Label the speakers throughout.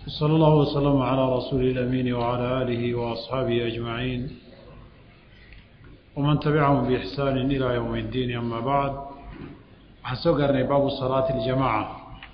Speaker 1: صلى الله وسلم على رسول الأمين وعلى آله وأصحابه أجمعين ومن تبعهم بإحسان إلى يوم الدين أما بعد حسوقرني باب صلاة الجماعة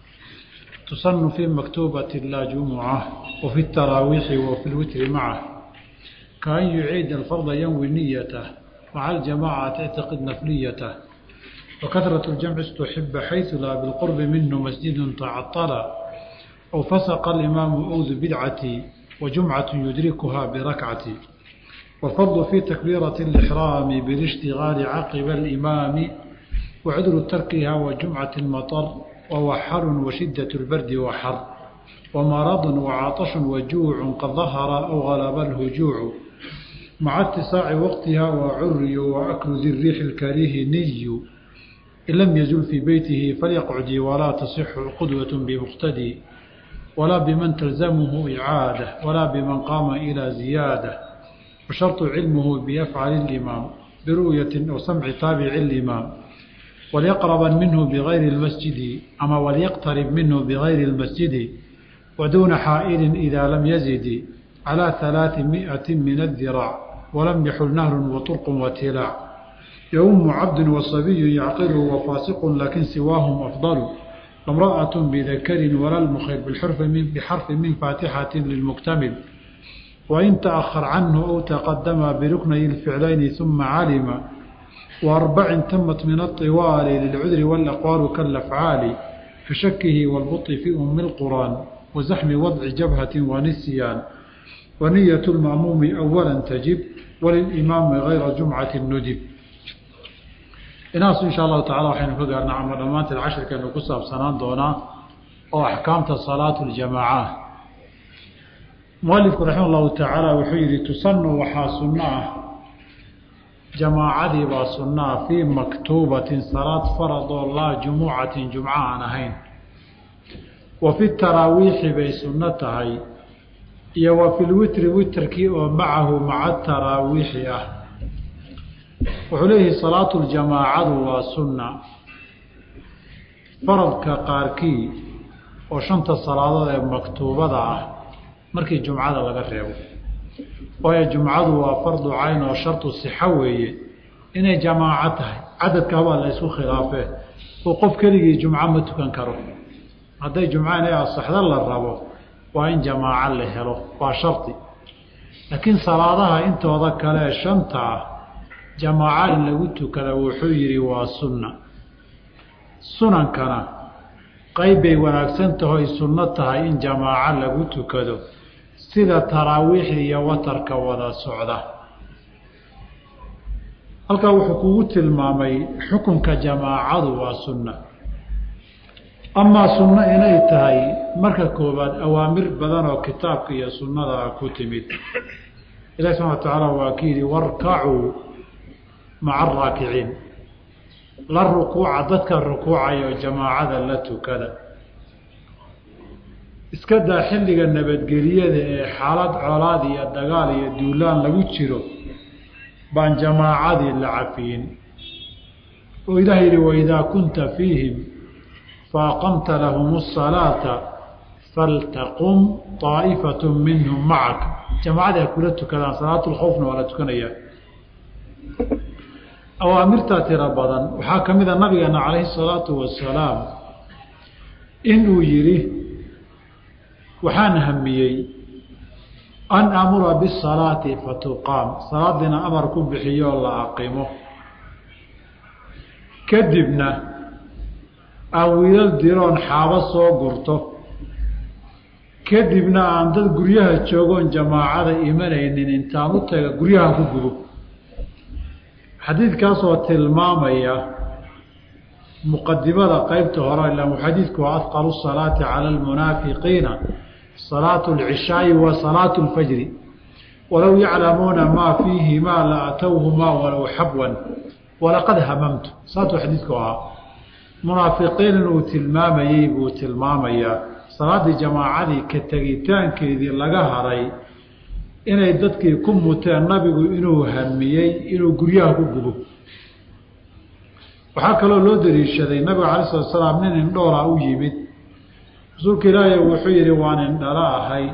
Speaker 1: تصن في مكتوبة لا جمعة وفي التراويح وفي الوتر معه كأن يعيد الفرض ينوي نيته مع الجماعة تعتقد نفليته وكثرة الجمع استحب حيث لا بالقرب منه مسجد تعطل أو فسق الإمام أوذ بدعة وجمعة يدركها بركعة والفرض في تكبيرة الإحرام بالاشتغال عقب الإمام وعذر تركها وجمعة المطر ووحر وشدة البرد وحر ومرض وعطش وجوع قد ظهر أو غلب الهجوع مع اتساع وقتها وعري وأكل ذي الريح الكريه ني إن لم يزل في بيته فليقعد ولا تصح قدوة بمقتدي ولا بمن تلزمه إعادة ولا بمن قام إلى زيادة وشرط علمه بيفعل الإمام برؤية أو سمع تابع الإمام وليقرب منه بغير المسجد أما وليقترب منه بغير المسجد ودون حائل إذا لم يزد على ثلاثمائة من الذراع ولم يحل نهر وطرق وتلاع يوم عبد وصبي يعقله وفاسق لكن سواهم أفضل امرأة بذكر ولا المخير بالحرف من بحرف من فاتحة للمكتمل وإن تأخر عنه أو تقدم بركني الفعلين ثم علم وأربع تمت من الطوال للعذر والأقوال كالأفعال كشكه والبط في أم القرآن وزحم وضع جبهة ونسيان ونية المأموم أولا تجب وللإمام غير جمعة ندب inaasu insha allahu tacala waxaynu ka gaarnaa ama dhammaanteed cashirkeenu ku saabsanaan doonaa oo axkaamta salaatu ljamaaca mualifku raxima allahu tacaala wuxuu yidhi tusanu waxaa sunno ah jamaacadii baa sunno ah fii maktuubatin salaad faradoo laa jumucatin jumco aan ahayn wa fi taraawiixi bay sunno tahay iyo wa fi lwitri witrkii oo macahu maca taraawiixi ah wuxuu leeyahay salaatu ljamaacadu waa sunna faradka qaarkii oo shanta salaadood ee maktuubada ah markii jumcada laga reebo waayo jumcadu waa fardu cayn oo shartu sixo weeye inay jamaaco tahay cadadka habaa la ysku khilaafee oo qof keligii jumco ma tukan karo hadday jumco inay asaxdo la rabo waa in jamaaco la helo waa shardi laakiin salaadaha intooda kale ee shanta ah jamaaca in lagu tukada wuxuu yidhi waa sunna sunankana qayb bay wanaagsan tahoy sunno tahay in jamaaco lagu tukado sida taraawiixda iyo watarka wada socda halkaa wuxuu kugu tilmaamay xukunka jamaacadu waa sunna amaa sunno inay tahay marka koowaad awaamir badan oo kitaabka iyo sunnada ku timid ilahi subxana wa tacaala waa ki yidhi warkacuu maca araakiciin la rukuuca dadka rukuucaya oo jamaacada la tukada iska daa xilliga nabadgeliyada ee xaalad colaad iyo dagaal iyo duulaan lagu jiro baan jamaacadii la cafiyin oo ilaah yidhi waidaa kunta fiihim faaqamta lahum asalaata faltaqum طaa'ifatu minhum macaka jamaacadii ha kula tukadaan salaatulkhowfna waa la tukanayaa awaamirtaa tiro badan waxaa ka mid a nabigeena calayhi salaatu wasalaam inuu yidhi waxaan hamiyey an amura bisalaati fatuqaam salaadiina amar ku bixiyoo la aqimo kadibna aan wiilal diroon xaabo soo gurto kadibna aan dad guryaha joogoon jamaacada imanaynin intaan u taga guryaha ku gubo xadiidkaasoo tilmaamaya muqadimada qeybta hore ila xadiidku waa afqalu salaati cala almunaafiqiina salaatu alcishaa'i wa salaatu alfajri walow yaclamuuna maa fiihimaa la atowhumaa walow xabwan walaqad hamamtu saasuu xadiidku ahaa munaafiqiin inuu tilmaamayey buu tilmaamayaa salaaddii jamaacadii ka tegitaankeedii laga haray inay dadkii ku muteen nabigu inuu hamiyey inuu guryaha ku gubo waxaa kaloo loo daliishaday nabiga cala slat slaam nin indhoolaa u yimid rasuulka ilaahay wuxuu yidhi waan indhala ahay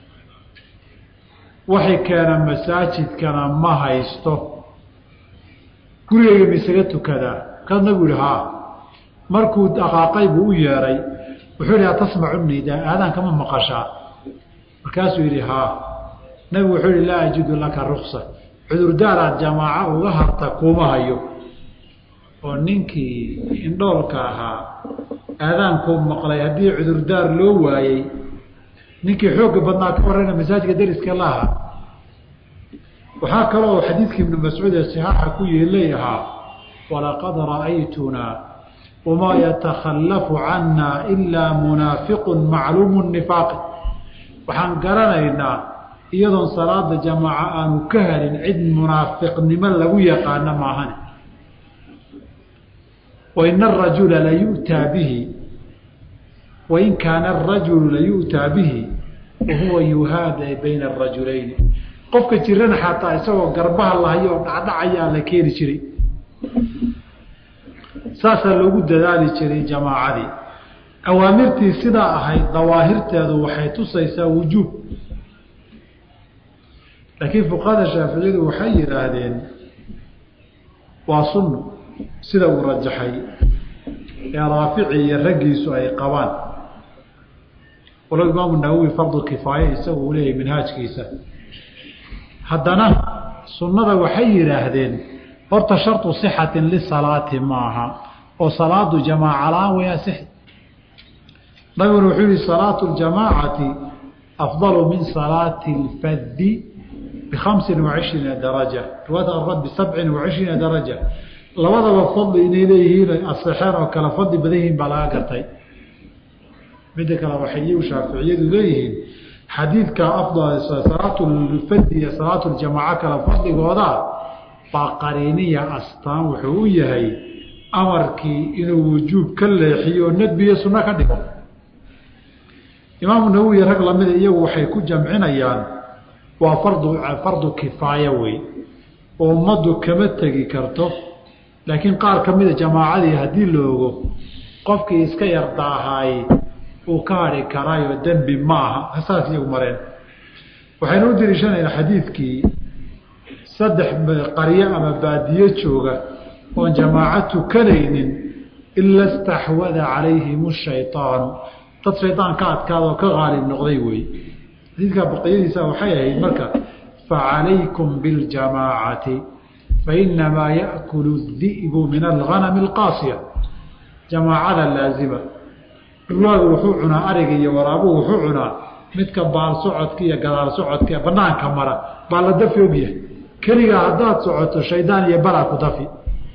Speaker 1: waxay keena masaajidkana ma haysto gurigeyga ma isaga tukadaa kaas nabigu yihi haa markuu dhaqaaqay buu u yeedhay wuxuu yidhi atasmacu nidaa aadaanka ma maqashaa markaasuu yidhi haa nabigu wuxuu yihi laa ajidu laka ruksa cudurdaaraad jamaaco uga harta kuuma hayo oo ninkii indhoolka ahaa aadaankuu maqlay haddii cudurdaar loo waayey ninkii xoogga badnaa ka warrayna masaajidka dariska laha waxaa kaloo xadiidkii ibnu mascuud ee saxaaxa ku yeelay ahaa walaqad ra'aytunaa wamaa yatakhallafu cannaa ilaa munaafiqun macluumu nifaaqi waxaan garanaynaa iyadoon salaada jamaaca aanu ka helin cid munaafiqnimo lagu yaqaano maahane waina arajula layu'taa bihi wain kaana arajulu layu'taa bihi wahuwa yuhaada bayna arajulayni qofka jirana xataa isagoo garbaha lahayo oo dhacdhacayaa la keeni jiray saasaa loogu dadaali jiray jamaacadii awaamirtii sidaa ahayd dawaahirteedu waxay tusaysaa wujuub laakiin fuqahada shaaficiyadu waxay yidhaahdeen waa sunno sida uu rajaxay ee raafici iyo raggiisu ay qabaan walow imaamu nawowi fardu kifaaye isagu uu leeyahay minhaajkiisa haddana sunnada waxay yidhaahdeen horta sharطu صixatin lisalaati maaha oo salaadu jamaaca la-aan way asixi nabiguna wuxuu yihi salaatu اljamaacati afdalu min salaati اlfadi bikhamsin وacishriina daraja riwaayat arad bisabcin وacishriina daraja labadaba fadli inay leeyihiin asexeen oo kale fadli badan yihiin baa laga gartay midda kale waxay iyagu shaaficiyadu leeyihiin xadiidka afdal salaatu lfadi iyo salaatu ljamaaco kale fadligooda baa qariiniya astaan wuxuu u yahay amarkii inuu wujuub ka leexiyo nadbiyo sunno ka dhigo imaamu nawowi rag lamida iyagu waxay ku jamcinayaan waa fardu fardu kifaaya wey oo ummaddu kama tegi karto laakiin qaar ka mida jamaacadii haddii la ogo qofkii iska yardaahaay uu ka hadhi karaayo dembi ma aha saas iyagu mareen waxaynu u dariishanaynaa xadiidkii saddex qaryo ama baadiyo jooga oon jamaaco tukanaynin ila staxwada calayhim shayطaanu dad shaydaan ka adkaada oo ka qaalib noqday wey xadiidkaa baqiyadiisa waxay ahayd marka facalaykum biاljamaacati fainamaa yaأkulu الdi'bu min alganami اlqaasiya jamaacada laazima dhulaagu wuxuu cunaa ariga iyo waraabuhu wuxuu cunaa midka baal socodka iyo gadaal socodka ee banaanka mara baa la dafi ogyahay keligaa haddaad socoto shaydaan iyo balaa ku dafi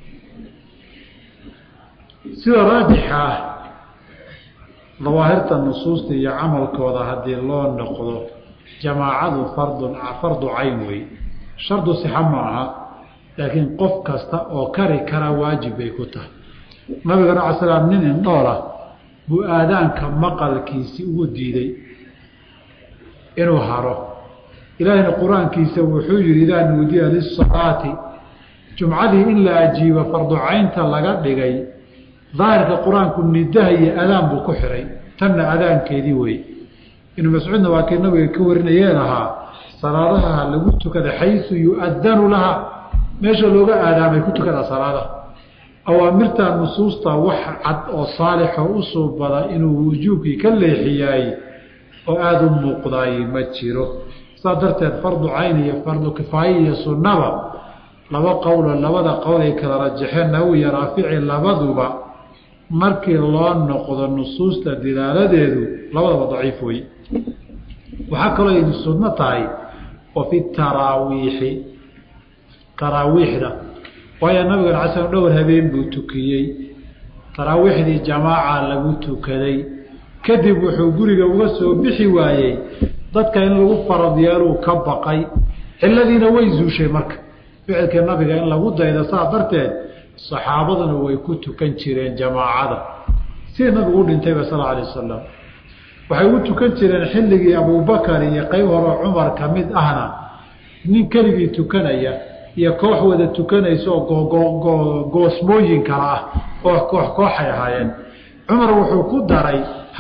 Speaker 1: sida raajixa ah dawaahirta nusuusta iyo camalkooda haddii loo noqdo jamaacadu fardun fardu cayn wey shardu sixa ma aha laakiin qof kasta oo kari kara waajib bay ku tahay nabigana ala slam nin indhoola buu aadaanka maqalkiisi ugu diiday inuu haro ilaahina qur-aankiisa wuxuu yihi idaa nuudiya lisalaati jumcadii in la ajiibo farducaynta laga dhigay daahirka qur-aanku nidaha iyo adaan buu ku xiray tanna adaankeedii wey ibnu mascuudna waa kii nabiga ka warinayee lahaa salaadaha lagu tukada xayu yu-adanu laha meesha looga aadaamay ku tukada salaadaha awaamirta nusuusta wax cad oo saalixoo u suubada inuu wujuubkii ka leexiyaay oo aada u muuqdaay ma jiro saas darteed fardu cayn iyo fardu kifaaye iyo sunnaba laba qowlo labada qowl ay kala rajaxeen nawowi iyo raafici labaduba markii loo noqdo nusuusta dilaaladeedu labadaba daciif wey waxaa kaloo ay sunno tahay wa fi taraawiixi taraawiixda waayo nabigan ala slam dhowr habeen buu tukiyey taraawiixdii jamaaca lagu tukaday kadib wuxuu guriga uga soo bixi waayey dadka in lagu farad yeeluu ka baqay ciladiina way zuushay marka ficilkii nabiga in lagu daydo saa darteed saxaabaduna way ku tukan jireen jamaacada sidii nabigu u dhintayba sal alay wasalam waxay u tukan jireen xilligii abubakar iyo qeyb hore cumar ka mid ahna nin keligii tukanaya iyo koox wada tukanaysa oo goosmooyin kala ah oo koox kooxay ahaayeen cumar wuxuu ku daray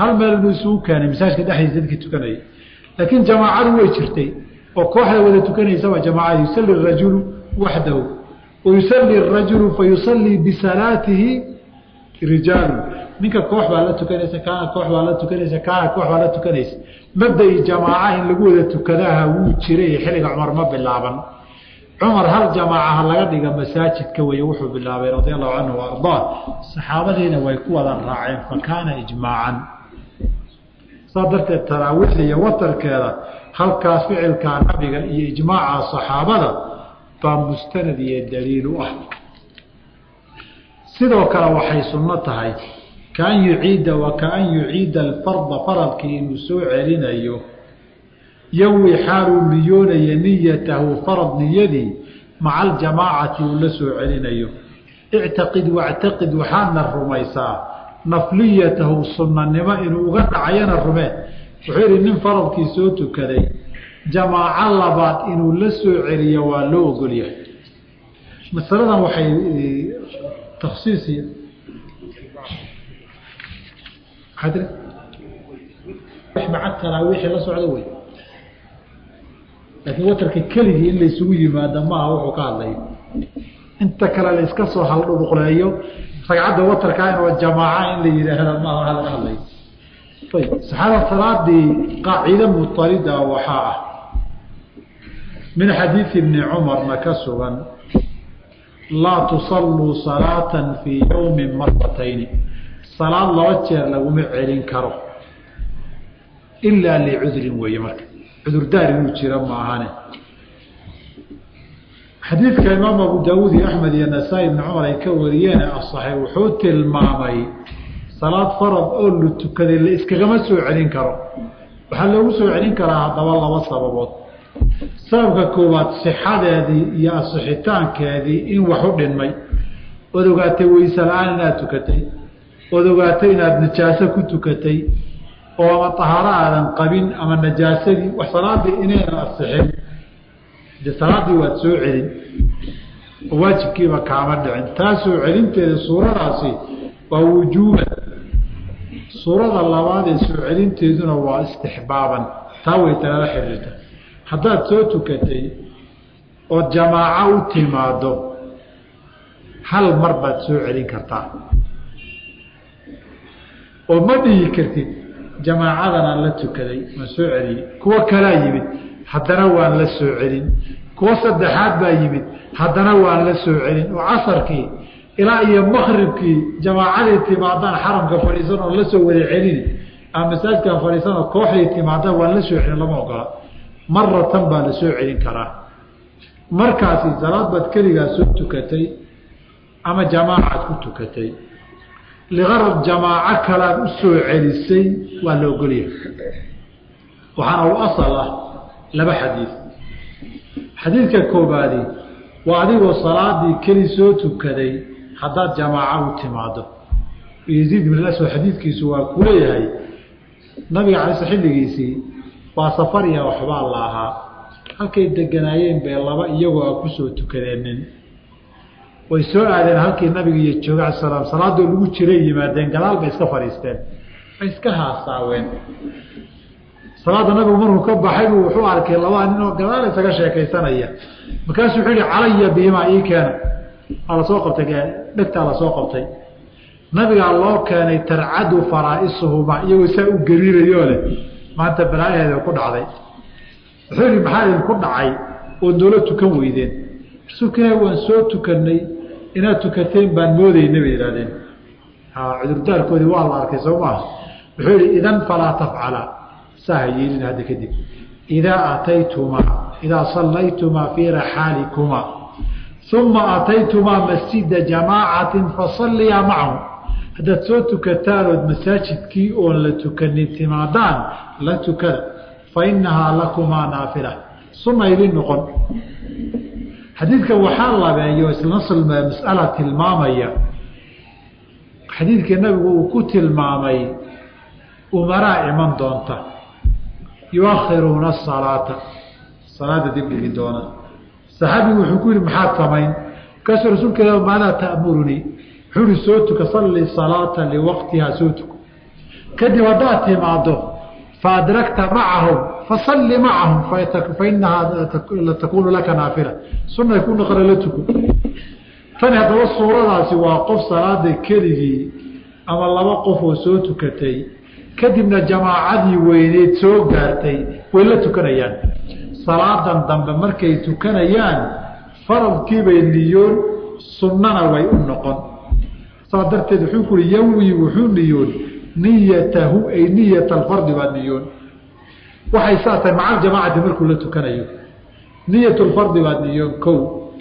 Speaker 1: hal meel inuu isugu keenay masaajka dhexdiisa dadkii tukanayay laakiin jamaacadu way jirtay oo kooxda wada tukanaysaba jamaacada yusalli rajulu waxdahu wayusalli rajulu fayusallii bisalaatihi rijaalu ninka koox baa la tukanaysa kaana koox baa la tukanaysa kaana koox baa la tukanaysa mabda-i jamaaca in lagu wada tukadaha wuu jiray xilliga cumar ma bilaaban cumar hal jamaacaha laga dhiga masaajidka weye wuxuu bilaabay radia allahu canhu wa ardaa saxaabadiina way ku wada raaceen fa kaana ijmaacan saa darteed taraawiixda iyo watarkeeda halkaas ficilkaa nabiga iyo ijmaaca saxaabada baa mustanad iyo daliil u ah sidoo kale waxay sunno tahay kaan yuciida wa kaan yuciida alfarda faradkii inuu soo celinayo yawi xaaluu niyoonaya niyatahu farad niyadii maca aljamaacati uu la soo celinayo ictaqid wactaqid waxaadna rumaysaa nafliyatahu sunnanimo inuu uga dhacayana rumee wuxuu yidhi nin faradkii soo tukaday jamaaco labaad inuu la soo celiyo waa loo ogolyahay masaladan waxay taksiisi maca taraawiixi la socda wey laakiin watarka keligii in laysugu yimaado maaha wuxuu ka hadlay inta kale la iska soo haldhuduqleeyo ragcadda watarkaa in jamaaca in la yidhaahda maaha waxa laga hadlay ayb saxaada salaadii qaacide mutarida waxaa ah min xadiidi ibni cumarna ka sugan laa tusalluu salaatan fii yowmin maratayni salaad laba jeer laguma celin karo ilaa licudrin weeye marka cudurdaar inuu jiro maahane xadiidka imaam abu daawuud iyo axmed iyo nasaa-i ibni cumar ay ka wariyeen asaxay wuxuu tilmaamay salaad farad oo la tukaday la iskagama soo celin karo waxaa loogu soo celin karaa haddaba laba sababood sababka koowaad sixadeedii iyo asixitaankeedii in wax u dhinmay ood ogaatay weyse la-aan inaad tukatay ood ogaatay inaad najaaso ku tukatay oo ama tahaaro aadan qabin ama najaasadii wax salaadii inaynan asixin de salaaddii waad soo celin oo waajibkiiba kaama dhicin taa soo celinteeda suuradaasi waa wujuuban suurada labaad ee soo celinteeduna waa istixbaaban taa way talala xiriirta haddaad soo tukatay ood jamaaco u timaado hal mar baad soo celin kartaa oo ma dhihi kartid jamaacadanaan la tukaday waan soo celiyey kuwo kalaa yimid haddana waan la soo celin kuwo saddexaad baa yimid haddana waan la soo celin oo casarkii ilaa iyo makribkii jamaacadii timaadaan xaramka fadhiisan oo la soo wada celini ama masaajidkan fadhiisanoo kooxdii timaadaan waan la soo celin lama ogola maratan baa la soo celin karaa markaasi salaad baad keligaa soo tukatay ama jamaacaad ku tukatay liqarad jamaaco kalaad u soo celisay waa la ogolyahay waxaana u asal ah laba xadiid xadiidka koobaadi waa adigoo salaadii keli soo tukaday haddaad jamaaco u timaado yaziid ibn aswad xadiidkiisu waa ku leeyahay nabiga calay xilligiisii waa safariya waxbaa la ahaa halkay deganaayeen bay laba iyagoo a kusoo tukadeennin way soo aadeen halkii nabiga iyo jooga ala salaam salaadoo lagu jiray yimaadeen gadaal bay iska fadhiisteen way iska haasaaween salaadda nabigu markuu ka baxay buu wuxuu arkay labaa ninoo gadaal isaga sheekaysanaya markaasuu wuxuu yihi calaya bihimaa ii keena waa lasoo qabtay dhegtaa lasoo qabtay nabigaa loo keenay tarcadu faraa'isuhumaa iyagoo saa u gariirayoo leh maanta balaayaheeda ku dhacday wuxuu yihi maxaa idinku dhacay oo noola tukan weydeen rasuulka ilahi waan soo tukanay inaad tukateen baan moodayna bay yihahdeen cudurdaarkoodii waa la arkay soo maaha wuxuu yihi idan falaa tafcala saaha yeelin hadda kadib idaa ataytumaa idaa sallaytumaa fii raxaalikumaa uma ataytumaa masjida jamaacatin fasalliyaa macahu haddaad soo tukataan ood masaajidkii oon la tukanin timaadaan la tukada fa inahaa lakumaa naafila sunna idin noqon xadiidka waxaa labeeyo isnasl mas'ala tilmaamaya xadiidka nabigu uu ku tilmaamay umaraa iman doonta yuakhiruuna asalaata salaada dibdhigi doona saxaabigu wuxuu ku yihi maxaad samayn markaasuu rasuulka ila maadaa ta'murunii wuxuu ihi soo tuka salli salaata liwaqtihaa soo tuko kadib haddaad timaado faadragta macahum fasalli macahum fainahaa takunu laka naafila sunay ku noqona la tuko tani haddaba suuradaasi waa qof salaada keligii ama laba qof oo soo tukatay kadibna jamaacadii weyneyd soo gaartay way la tukanayaan salaadan dambe markay tukanayaan faradkiibay niyoon sunnana way u noqon saa darteed wuxuu ku uhi yawi wuxuu niyoon niyatahu ay niyat alfardi baa niyoon waxay saa tahay maca aljamaacati markuu la tukanayo niyat lfardi baa niyoon kow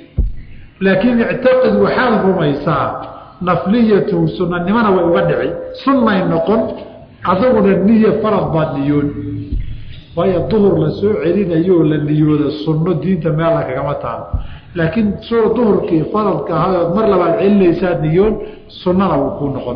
Speaker 1: laakiin ictaqid waxaad rumaysaa nafliyatuhu sunanimana way uga dhici sunnay noqon adaguna niya farad baad niyoon waayo duhur la soo celinayooo la niyooda sunno diinta meella kagama taalo laakiin soo duhurkii faradka ahayood mar labaad celinaysaad niyoon sunnana wuu kuu noqon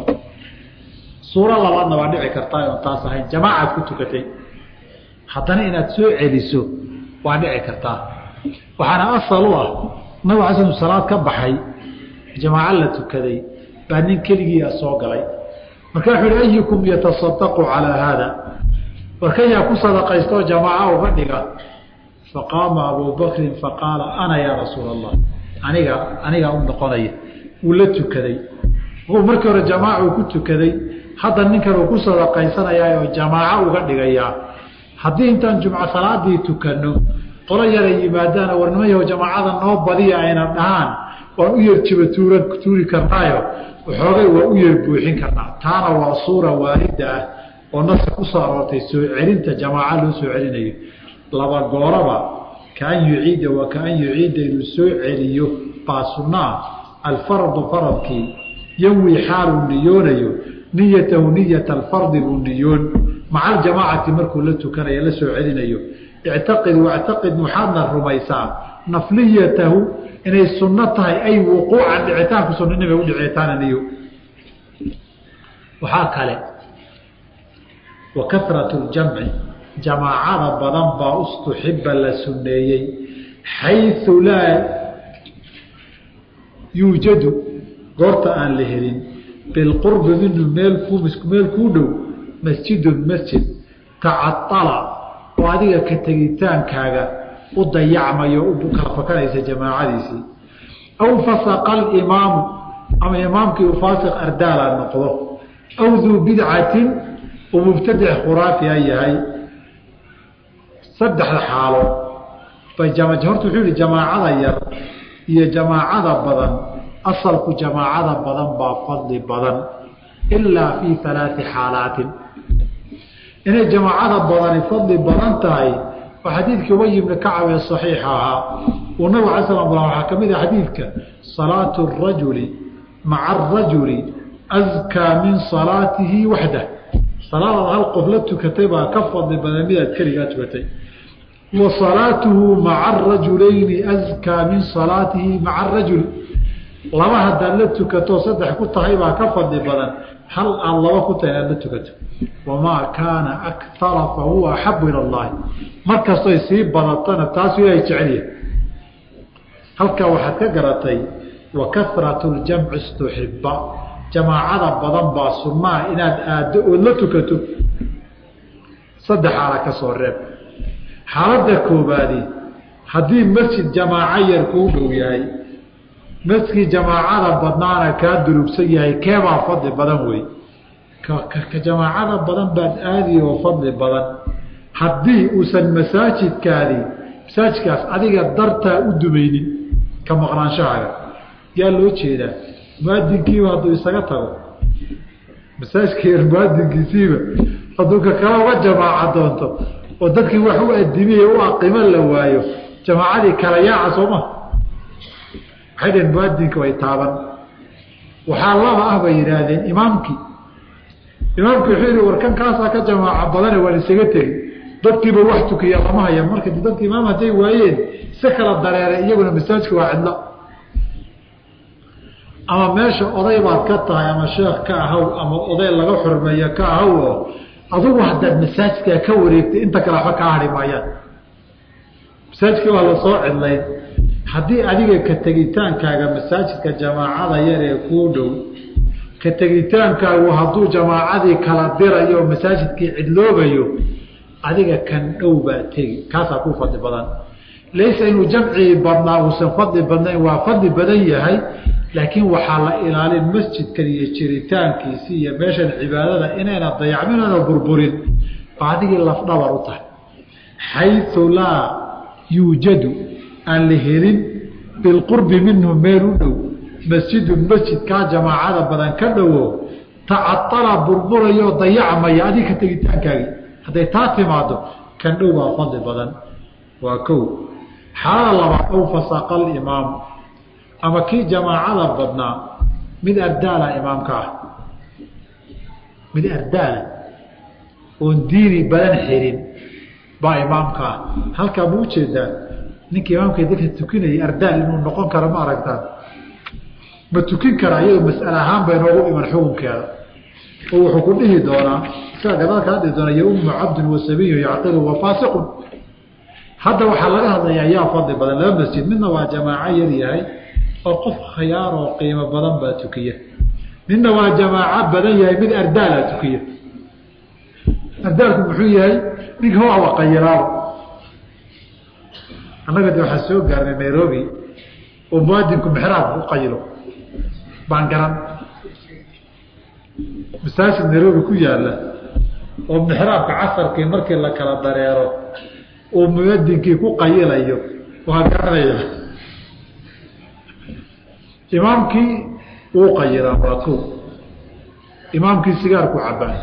Speaker 1: suuro labaadna waa dhici kartaa oon taas ahayn jamaacaad ku tukatay haddana inaad soo celiso waa dhici kartaa waxaana asal u ah nabig xasan salaad ka baxay jamaaco la tukaday baa nin keligiia soo galay marka wuxuu hi ayukum yatasadaqu calaa haada warkan yaa ku sadaqaystoo jamaaco uga dhiga faqaama abuu bakrin faqaala ana yaa rasuula allah aniga anigaa u noqonaya wuu la tukaday markii hore jamaacu ku tukaday hadda ninkan uu ku sadaqaysanayaa oo jamaaco uga dhigayaa haddii intaan jumco salaadii tukanno qolo yaray yimaadaana warnimayaho jamaacada noo badiya ayna dhahaan waan u yar jiba tuura tuuri karnaayo waxoogay waa u yar buuxin karnaa taana waa suura waalida ah oo naska ku soo aroortay soo celinta jamaaco loo soo celinayo laba gooraba kaan yuciida waa kaan yuciida inuu soo celiyo baa sunnaa alfardu faradkii yawi xaaluu niyoonayo niyatahu niyata alfardi buu niyoon maca aljamaacati markuu la tukanayo la soo celinayo ictaqid wactaqid waxaadna rumaysaa nafliyatahu inay sunno tahay ay wuquucan dhicitaanku sunnanimay u dhicitaana niyo waxaa kale wa karatu ljamci jamaacada badan baa ustuxiba la sunneeyey xayu laa yuujadu goorta aan la helin bilqurbi minhu meel ku meel kuu dhow masjidun masjid tacadala oo adiga ka tegitaankaaga u dayacmayo u kala fakanaysa jamaacadiisii aw fasaqa alimaamu ama imaamkii u faasiq ardaala noqdo aw duu bidcatin uu mubtadic khuraafiya yahay saddexda xaalo bay horta wuxuu yihi jamaacada yar iyo jamaacada badan asalku jamaacada badan baa fadli badan ilaa fii alaai xaalaatin inay jamaacada badani fadli badan tahay waa xadiidkii ubay ibni kacab ee saxiixa ahaa uu nabig ala slam waxaa ka mid ah xadiidka salaatu rajuli maca arajuli askaa min salaatihi waxdah salaadaad hal qof la tukatay baa ka fadli badan midaad keligaa tukatay wa salaatuhu maca arajulayni askaa min salaatihi maca arajuli laba haddaad la tukato saddex ku tahay baa ka fadli badan hal aad laba ku tahay inaad la tukato wamaa kaana akara fa huwa axabu ila allahi markastoy sii badatana taasu ilaahay jecelyahay halkaa waxaad ka garatay wa karatu ljamci istuxiba jamaacada badan baa sunnaa inaad aaddo ood la tukato saddex xaala ka soo reeb xaaladda koobaadi haddii masjid jamaaco yar kuu dhow yahay masjidkii jamaacada badnaana kaa durugsan yahay keebaa fadli badan wey ka jamaacada badan baad aadi oo fadli badan haddii uusan masaajidkaadi masaajidkaas adiga dartaa u dumaynin ka maqnaanshahaaga yaa loo jeedaa muadinkiiba hadduu isaga tago masaajidka yar muadinkiisiiba hadduu ka kala uga jamaaca doonto oo dadkii wax u adimiye u aqimo la waayo jamaacadii kala yaaca sooma waxay dhaheen muadinka way taaban waxaa laba ah bay yidhaahdeen imaamkii imaamki wuxuu yihi warkan kaasaa ka jamaaca badane waan isaga tegi dadkiiba wax tukiya lama haya marka dadka imaam hadday waayeen si kala dareeray iyaguna masaajidka waa cidlo ama meesha oday baad ka tahay ama sheekh ka ahaw ama oday laga xurmeeyo ka ahaw oo adugu haddaad masaajidkaa ka wareegtay inta kale waxba kaa hari maayaan masaajidkii waa lasoo cidlayn haddii adiga ka tegitaankaaga masaajidka jamaacada yar ee kuu dhow ka tegitaankaagu hadduu jamaacadii kala dirayo oo masaajidkii cidloobayo adiga kan dhow baa tegi kaasaa kuu fadli badan laysa inuu jamcii badnaa uusan fadli badnayn waa fadli badan yahay laakiin waxaa la ilaalin masjidkan iyo jiritaankiisi iyo meeshan cibaadada inayna dayacmin ana burburin ba adigii lafdhabar u tahay xayu laa yuujadu aan la helin bilqurbi minhu meel u dhow masjidun masjidkaa jamaacada badan ka dhowo tacatala burburayoo dayacmaya adiga ka tegitaankaagii hadday taa timaado kan dhow baa fadli badan waa kow xaalada labaad ow fasaqa alimaamu ama kii jamaacada badnaa mid ardaala imaamka ah mid ardaala oon diini badan xirin baa imaamka ah halkaa ma ujeedaa ninka imaamka dadka tukinayay ardaal inuu noqon karo ma aragtaan ma tukin kara iyadoo mas'ale ahaan bay noogu iman xukunkeeda oo wuxuu ku dhihi doonaa isaga gadaal kaa dhihi doonaa yaummu cabdun wasabiyu yacqilu wa faasiqun hadda waxaa laga hadlayaa yaa fadli badan laba masjid midna waa jamaaco yar yahay oo qof khiyaar oo qiimo badan baa tukiya midna waa jamaaco badan yahay mid ardaala tukiya ardaalku muxuu yahay ninka waa qayiraabo annaga de waxaa soo gaarnay nairobi oo muadinku mexraabka u qayilo baan garan masaajid nairobi ku yaala oo mexraabka casarkii markii la kala dareero uu muadinkii ku qayilayo waa garanaya imaamkii wuu qayiraa waa ko imaamkii sigaarku cabaan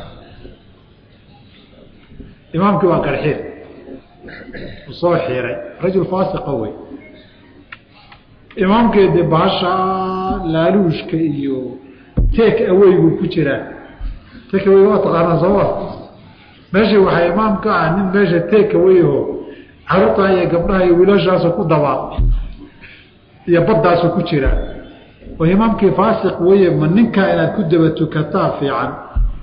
Speaker 1: imaamkii waa qarxiir u soo xiiray rajul faasiqa wey imaamkeedi baasha laaluushka iyo take awaygu ku jiraa take away waa taqaanaa sooma meesha waxaa imaam ka ah nin meesha take awayho caruurtaa iyo gabdhaha iyo wiilashaasu ku dabaa iyo baddaasu ku jiraa oo imaamkii faasiq weye ma ninkaa inaad ku daba tukataa fiican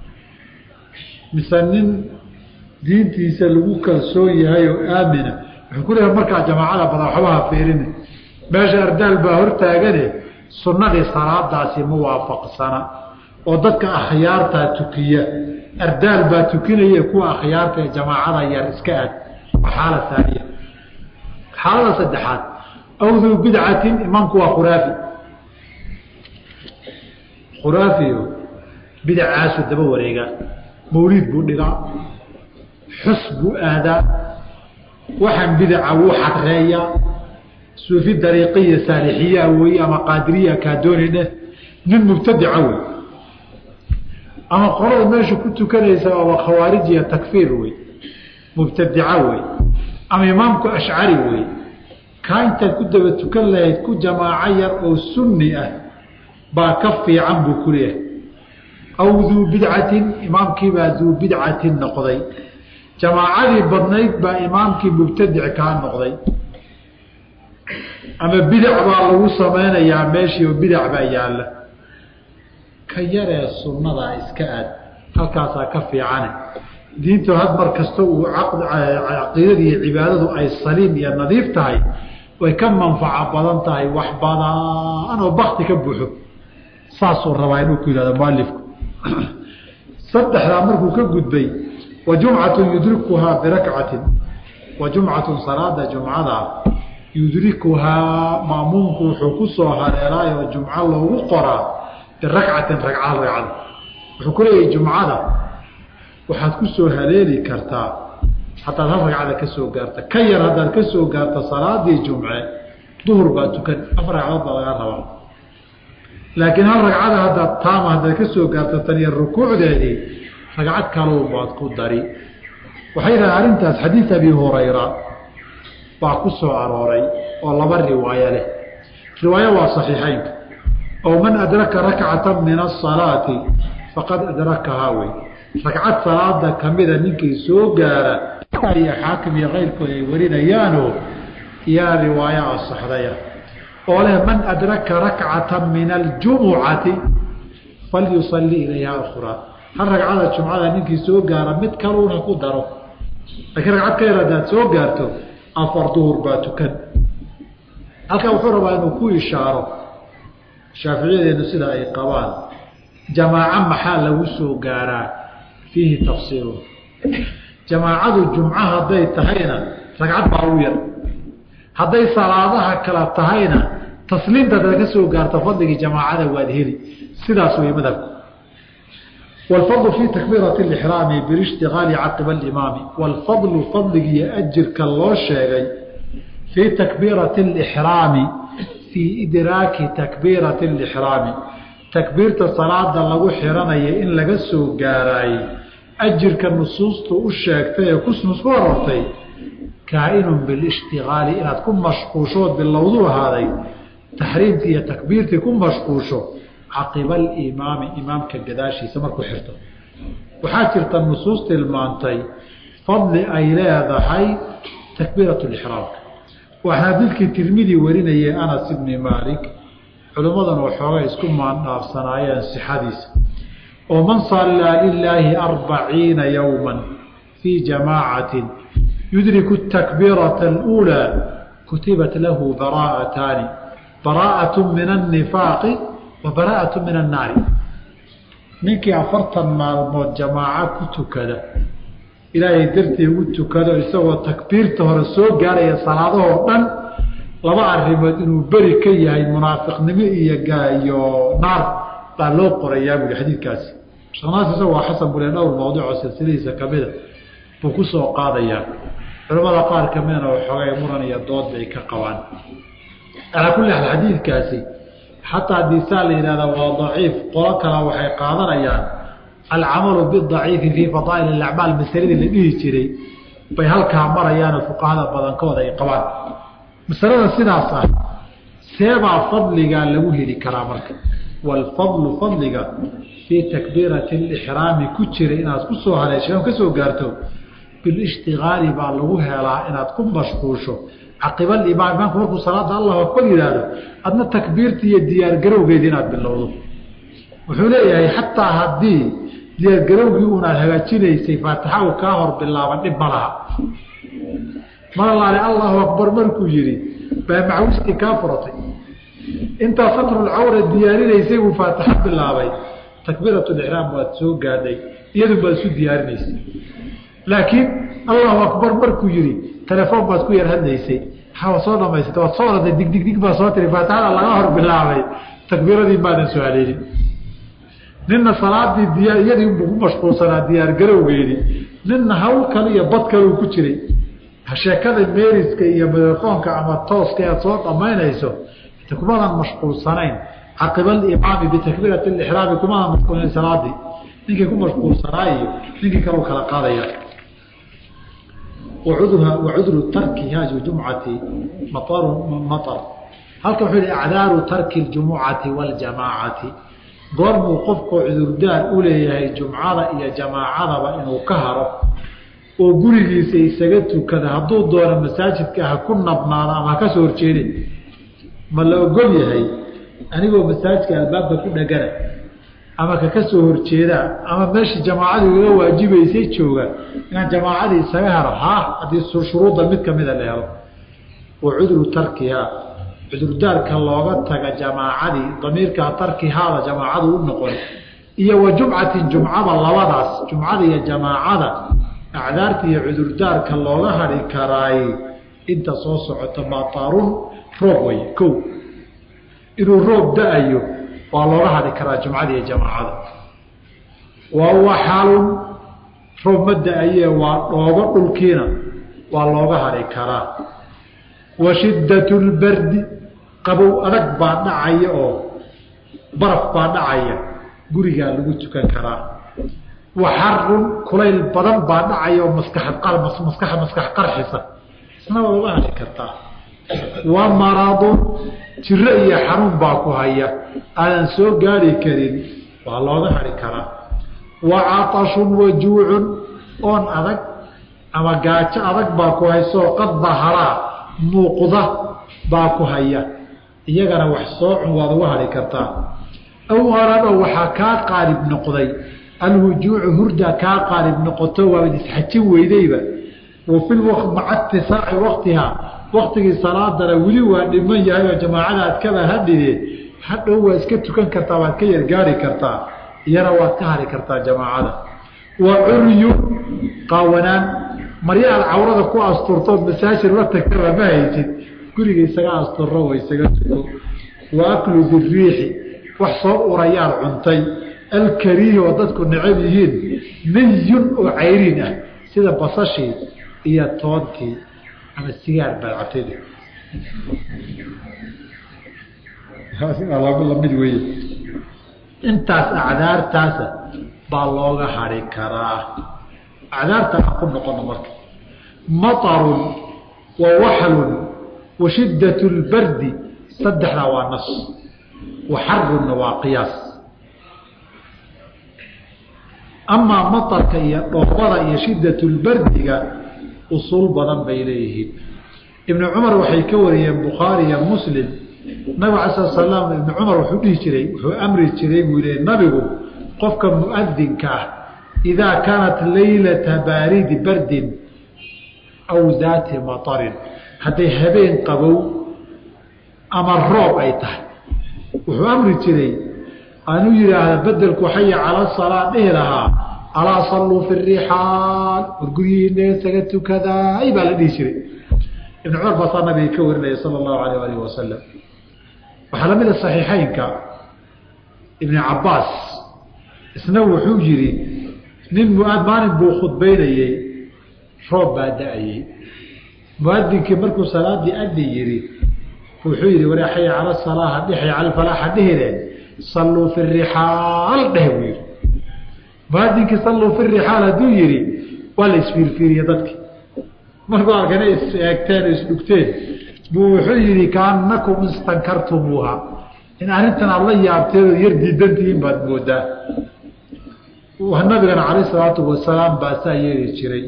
Speaker 1: mise nin diintiisa lagu kalsoon yahay oo aamina wuxuu ku leeyahay markaa jamaacada badan waxbaha fiirin meesha ardaal baa hortaagane sunnadii salaadaasi ma waafaqsana oo dadka akhyaartaa tukiya ardaal baa tukinaya kuwa akhyaarta ee jamaacada yar iska aad waa xaala haaniya xaalada saddexaad awduu bidcatin imaamku waa khuraafi khuraafiyo bidacaasu daba wareegaa mawliid buu dhigaa xus buu aadaa waxaan bidaca wuu xadreeyaa suufi dariiqiya saalixiyaa wey ama qaadiriya kaadoonine nin mubtadica wey ama qolada meesha ku tukanaysa aba khawaarijiya takfiir wey mubtadica wey ama imaamku ashcari wey kaa intaad ku daba tukan lahayd ku jamaaco yar oo sunni ah baa ka fiican buu ku leeyahay aw duu bidcatin imaamkiibaa duu bidcatin noqday jamaacadii badnayd baa imaamkii mubtadic kaa noqday ama bidac baa lagu samaynayaa meeshii oo bidac baa yaalla ka yaree sunnadaa iska aad halkaasaa ka fiicane diintu had mar kasta uu caqiidada iyo cibaadadu ay saliim iyo nadiif tahay way ka manfaco badan tahay wax badan oo bakti ka buuxo saasuu rabaa inuu ku yihahdo mualifku saddexdaa markuu ka gudbay wa jumcatun yudrikuhaa birakcatin wa jumcatun salaada jumcada yudrikuhaa maamuumku wuxuu ku soo hareeraayoo jumco loogu qoraa birakcatin ragca ragcada wuxuu ku leeyahay jumcada waxaad ku soo haleeli kartaa hadaad hal ragcada ka soo gaarta ka yar haddaad ka soo gaarto salaadii jumce duhur baa tukan afar ragcadood baa laga rabaa laakiin hal ragcada haddaad taama haddaad ka soo gaarto tan iyo rukuucdeedii ragcad kalow baad ku dari waxay yidhaha arrintaas xadiid abi hurayra baa ku soo arooray oo laba riwaayo leh riwaayo waa saxiixeynka oo man adraka rakcata min asalaati faqad adrakahaa wey ragcad salaada kamida ninkii soo gaara iyo xaakim iyo keyrkood ay warinayaanoo yaa riwaayo asaxdaya oo leh man adraka rakcata min aljumucati falyusalli ilayha ukhraa hal ragcada jumcada ninkii soo gaara mid kaluuna ku daro laakiin ragcad ka yar haddaad soo gaarto afar duhur baa tukan halkaa wuxuu rabaa inuu ku ishaaro shaaficiyadeenu sida ay qabaan jamaaco maxaa lagu soo gaaraa fiihi tafsiiru jamaacadu jumco hadday tahayna ragcad baa ugu yar hadday salaadaha kala tahayna tasliimta hadaad ka soo gaarto fadligii jamaacada waad heli sidaas wey madhabku wاlfadlu fii takbiirati اlixraami bilishtigaali caqiba alimaami wاlfadlu fadligiiyo ajirka loo sheegay fii takbiirati اlixraami fii idraaki takbiirati اlixraami takbiirta salaada lagu xiranaya in laga soo gaaraayey ajirka nusuustu u sheegtay ee kusnusku arortay kaa-inun bilishtigaali inaad ku mashquushood bilowdu ahaaday taxriimkii iyo takbiirtii ku mashquusho caqiba alimaami imaamka gadaashiisa markuu xirto waxaa jirta nusuus tilmaantay fadli ay leedahay takbiirat lixraamka waa xadiidkii tirmidi warinayay anas ibni maalik culimmadana waxooga isku maandhaafsanaayeen sixadiisa oo man sallaa lilaahi arbaciina yowma fii jamaacatin yudriku takbiirata aluulaa kutibat lahu baraa'ataani baraa'atu min annifaaqi wa baraa'atu min annaari ninkii afartan maalmood jamaaco ku tukada ilaahay dartii ugu tukado isagoo takbiirta hore soo gaaraya salaadahoo dhan laba arrimood inuu beri ka yahay munaafiqnimo iyo iyo naar baa loo qorayaa buui xadiidkaasi sheknaas isaga waa xasan bule dhowr mawduc oo silsiladiisa kamida buu ku soo qaadayaa culamada qaar kamidana waxoogay muran iyo dood bay ka qabaan calaa kulli xaal xadiidkaasi xataa haddii saa la yihahda waa daciif qolo kale waxay qaadanayaan alcamalu bidaciifi fii fadaa'il alacmaal masaladii la dhihi jiray bay halkaa marayaanoo fuqahada badankooda ay qabaan masalada sidaas ah seebaa fadligaa lagu heli karaa marka waalfadlu fadliga fii takbiirati alixraami ku jira inaad ku soo haleeshay ka soo gaarto bilishtigaali baa lagu helaa inaad ku mashquusho caqiba alimaam imaamku markuu salaada allahu akbar yidhaahdo adna takbiirta iyo diyaargarowgeeda inaad bilowdo wuxuu leeyahay xataa haddii diyaargarowgii unaad hagaajinaysay faatixa uu kaa hor bilaaban dhib ma laha malalaale allahu akbar markuu yihi baa macwistii kaa furatay intaa satrulcawra diyaarinaysay buu faatixo bilaabay takbiiratulixraam waad soo gaadhay iyadun baad isu diyaarinaysay laakiin allahu akbar markuu yihi telefoon baad ku yar hadlaysay waa soo dhamaysata waad soo orday digdigdig baa soo tiri faatixada laga hor bilaabay takbiiradii maadan soo haleelin nina salaadii diya iyadii unbuu ku mashquulsanaa diyaargarowgeedii nina hawl kale iyo bad kale uu ku jiray sheekada meeriska iyo telefoonka ama tooska aad soo dhamaynayso kumadan mashquulsanayn caqiba alimaami bitakbiirati lixraami kumadan mashquulsanayn salaadii ninkii ku mashquulsanaa iyo ninkii kale u kala qaadaya wacudru tarki haji jumcati maar halka wuxuu yihi acdaaru tarki ljumucati waljamaacati goormuu qofku cudurdaar u leeyahay jumcada iyo jamaacadaba inuu ka haro oo gurigiisa isaga tukada hadduu doono masaajidka ha ku nabnaado ama haka soo horjeedin ma la ogol yahay anigoo masaajidka albaabka ku dhagana ama kaka soo horjeedaa ama meeshii jamaacadii uga waajibaysay jooga inaan jamaacadii isaga helo ha haddii shuruudda mid kamida la helo wa cudru tarkihaa cudurdaarka looga taga jamaacadii damiirkaa tarkihaada jamaacadu u noqon iyo wa jumcatin jumcada labadaas jumcada iyo jamaacada acdaarta iyo cudurdaarka looga hadhi karaay inta soo socota maataarun roob way ko inuu roob da-ayo waa looga hadhi karaa jumcada iyo jamaacada waa waxalun roob ma da-aye waa dhoogo dhulkiina waa looga hadhi karaa wa shiddat lbardi qabow adag baa dhacaya oo baraf baa dhacaya gurigaa lagu tukan karaa wa xarun kulayl badan baa dhacaya oo maskaxad maskax maskax qarxisa isna waa uga hadhi kartaa wa maradun jiro iyo xanuun baa ku haya aadan soo gaari karin waa looga hadhi karaa wa catashun wa juucun oon adag ama gaajo adag baa ku haysoo qad daharaa muuqda baa ku haya iyagana wax soo cun waad uga hadhi kartaa aw arado waxaa kaa qaalib noqday alhujuucu hurda kaa qaalib noqoto waabad isxajin weydayba wa fi maca itisaaci waktihaa waktigii salaadana weli waa dhiman yahay oo jamaacada aad kaba hadhide hadhow waa iska tukan kartaa waad ka yargaari kartaa iyana waad ka hari kartaa jamaacada wa curyu qaawanaan maryaad cawrada ku asturtood masaajid la tagtaba ma haysid guriga isaga asturro wa isaga tuko wa aklu biriixi wax soo urayaad cuntay alkariihi oo dadku necab yihiin niyun oo cayriin ah sida basashii iyo toonkii ama sigaar baad cabtayda lamid wey intaas acdaartaasa baa looga hari karaa acdaarta aan ku noqono marka maطarun wa waxlun wa shidaة اlbardi saddexdaa waa nas wa xarunna waa qiyaas amaa maطarka iyo dhoobada iyo shidaة اlbardiga usuul badan bay leeyihiin ibn cumar waxay ka wariyeen bukhaari iyo muslim nabig ala sl slam ibn cumar wuxuu dhihi jiray wuxuu amri jiray buu le nabigu qofka muadinka ah idaa kaanat laylata baaridi bardin aw daati maطarin hadday habeen qabow ama roob ay tahay wuxuu amri jiray anuu yidhaahda bedelku xaya cala salaa dhihi lahaa alaa salluu fi rixaal war guryihiina isaga tukadaay baa la dhihi jiray ibn cumar baasaa nabiga ka warinaya sala allahu alayh alih wasalam waxaa lamid a saxiixeynka ibni cabaas isna wuxuu yihi nin muad maalin buu khudbaynayey roob baa da-ayey muadinkii markuu salaadii addi yihi wuxuu yihi ware xaya cala salaaha dhixay cala falaaxa dhihine salluu fi rixaal dheh buu yihi muadinkii salluu fi rixaal hadduu yihi waa la isfiirfiiriye dadki markuu arkana is eegteen o isdhugteen buu wuxuu yihi kaanakum istankartumuuha in arrintan aada la yaabteen oo yar diidantihiin baad moodaa nabigana calayh salaatu wasalaam baa saa yeeli jiray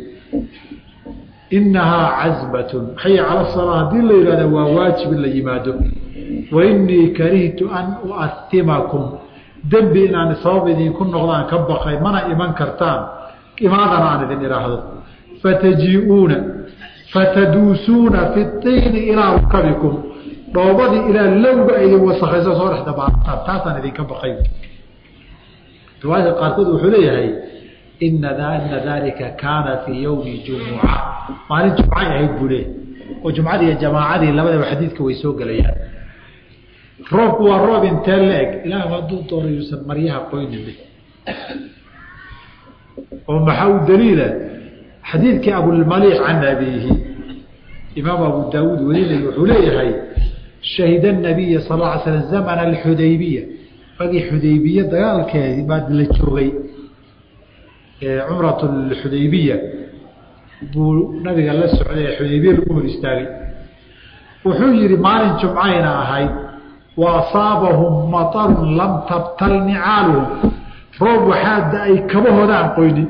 Speaker 1: inahaa cazbatun xaya cala salaa haddii la yihahda waa waajib in la yimaado wa inii karihtu an uatimakum dembi inaan sabab idinku noqdaan ka baqay mana iman kartaan imaadana aan idin idhaahdo fataji-uuna fataduusuuna fi iini ilaa rukabikum dhoobadii ilaa lowga idin wasakayso soo dhex dabaataan taasaan idinka baqay riwaayadka qaarkood wuxuu leeyahay ina ina dalika kaana fii yowmi jumuca maalin jumcay ahayd buu leeyahy oo jumcadii iyo jamaacadii labadaba xadiidka way soo gelayaan roobku waa roob intee la eg ilaah hadduu doono yuusan maryaha qoynin oo maxaa u daliila xadiidkii abulmaliix can abiihi imaam abu daawuud warinay wuxuu leeyahay shahida nabiya sal ly slam zamana alxudaybiya ragii xudaybiye dagaalkeedii baa la joogay cumrat xudaybiya buu nabiga la socday ee xudaybiya lagu hor istaagay wuxuu yihi maalin jumcayna ahayd wa asaabahum matarun lam tabtal nicaaluhum roob waxaa da-ay kabahoodaan qoynin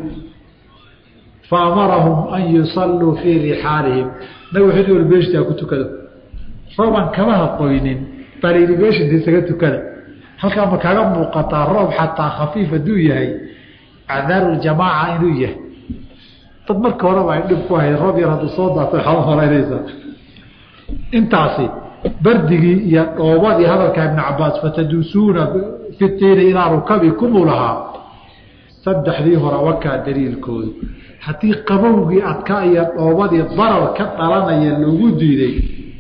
Speaker 1: faamarahum an yusalluu fii rixaalihim nabig wuxuu wal beeshtaa ku tukado roobaan kabaha qoynin baa layidhi beeshinta isaga tukada halkaa ma kaaga muuqataa roob xataa khafiif hadduu yahay acdaaruljamaaca inuu yahay dad marka horeba ay dhib ku ahayd roob yar hadduu soo daato waxaad horeynaysaa intaasi bardigii iyo dhoobadii hadalka ibn cabaas fataduusuuna fi tiini ilaa rukabikumuu lahaa saddexdii hore wakaa daliilkoodu haddii qabowgii adka iyo dhoobadii darar ka dhalanaya loogu diiday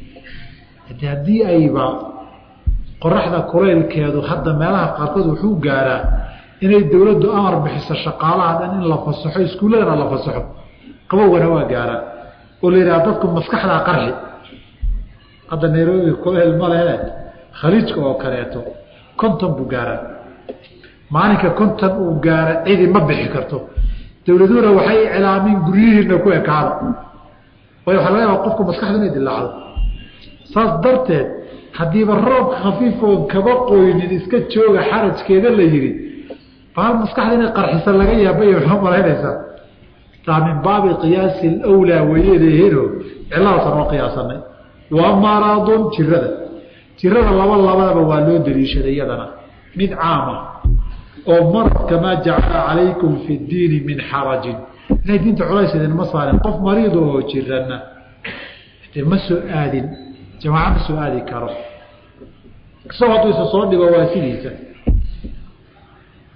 Speaker 1: haddii ayba qoraxda kulaylkeedu hadda meelaha qaarkood wuxuu gaaraa inay dowladdu amar bixiso shaqaalaha dhan in la fasaxo iskuulladana la fasaxo qabowgana waa gaaraa oo la yidhaha dadku maskaxdaa qarxi hadda nairobi kulayl ma lehe khaliijka oo kaleeto konton buu gaaraa maalinka konton uu gaara cidi ma bixi karto dowladuhuna waxay iclaamiin guryihiina ku ekaada way waxa laga yaaba qofku maskaxda inay dilaacdo saas darteed haddiiba roob khafiifoon kaba qoynin iska jooga xarajkeeda la yihi baal maskaxda inay qarxisa laga yaabay waxaa malaynaysaa taa min baabi qiyaasi lwlaa wayay leeyihiino ciladaasa noo qiyaasanay wa maradun jirada jirada laba labadaba waa loo daliishaday iyadana mid caama oo marad kamaa jacala calaykum fi diini min xarajin inay diinta culays idinma saarin qof mariid oo jirana de ma soo aadin jamaaca ma soo aadi karo isagoo hadduu isa soo dhigo waa sidiisa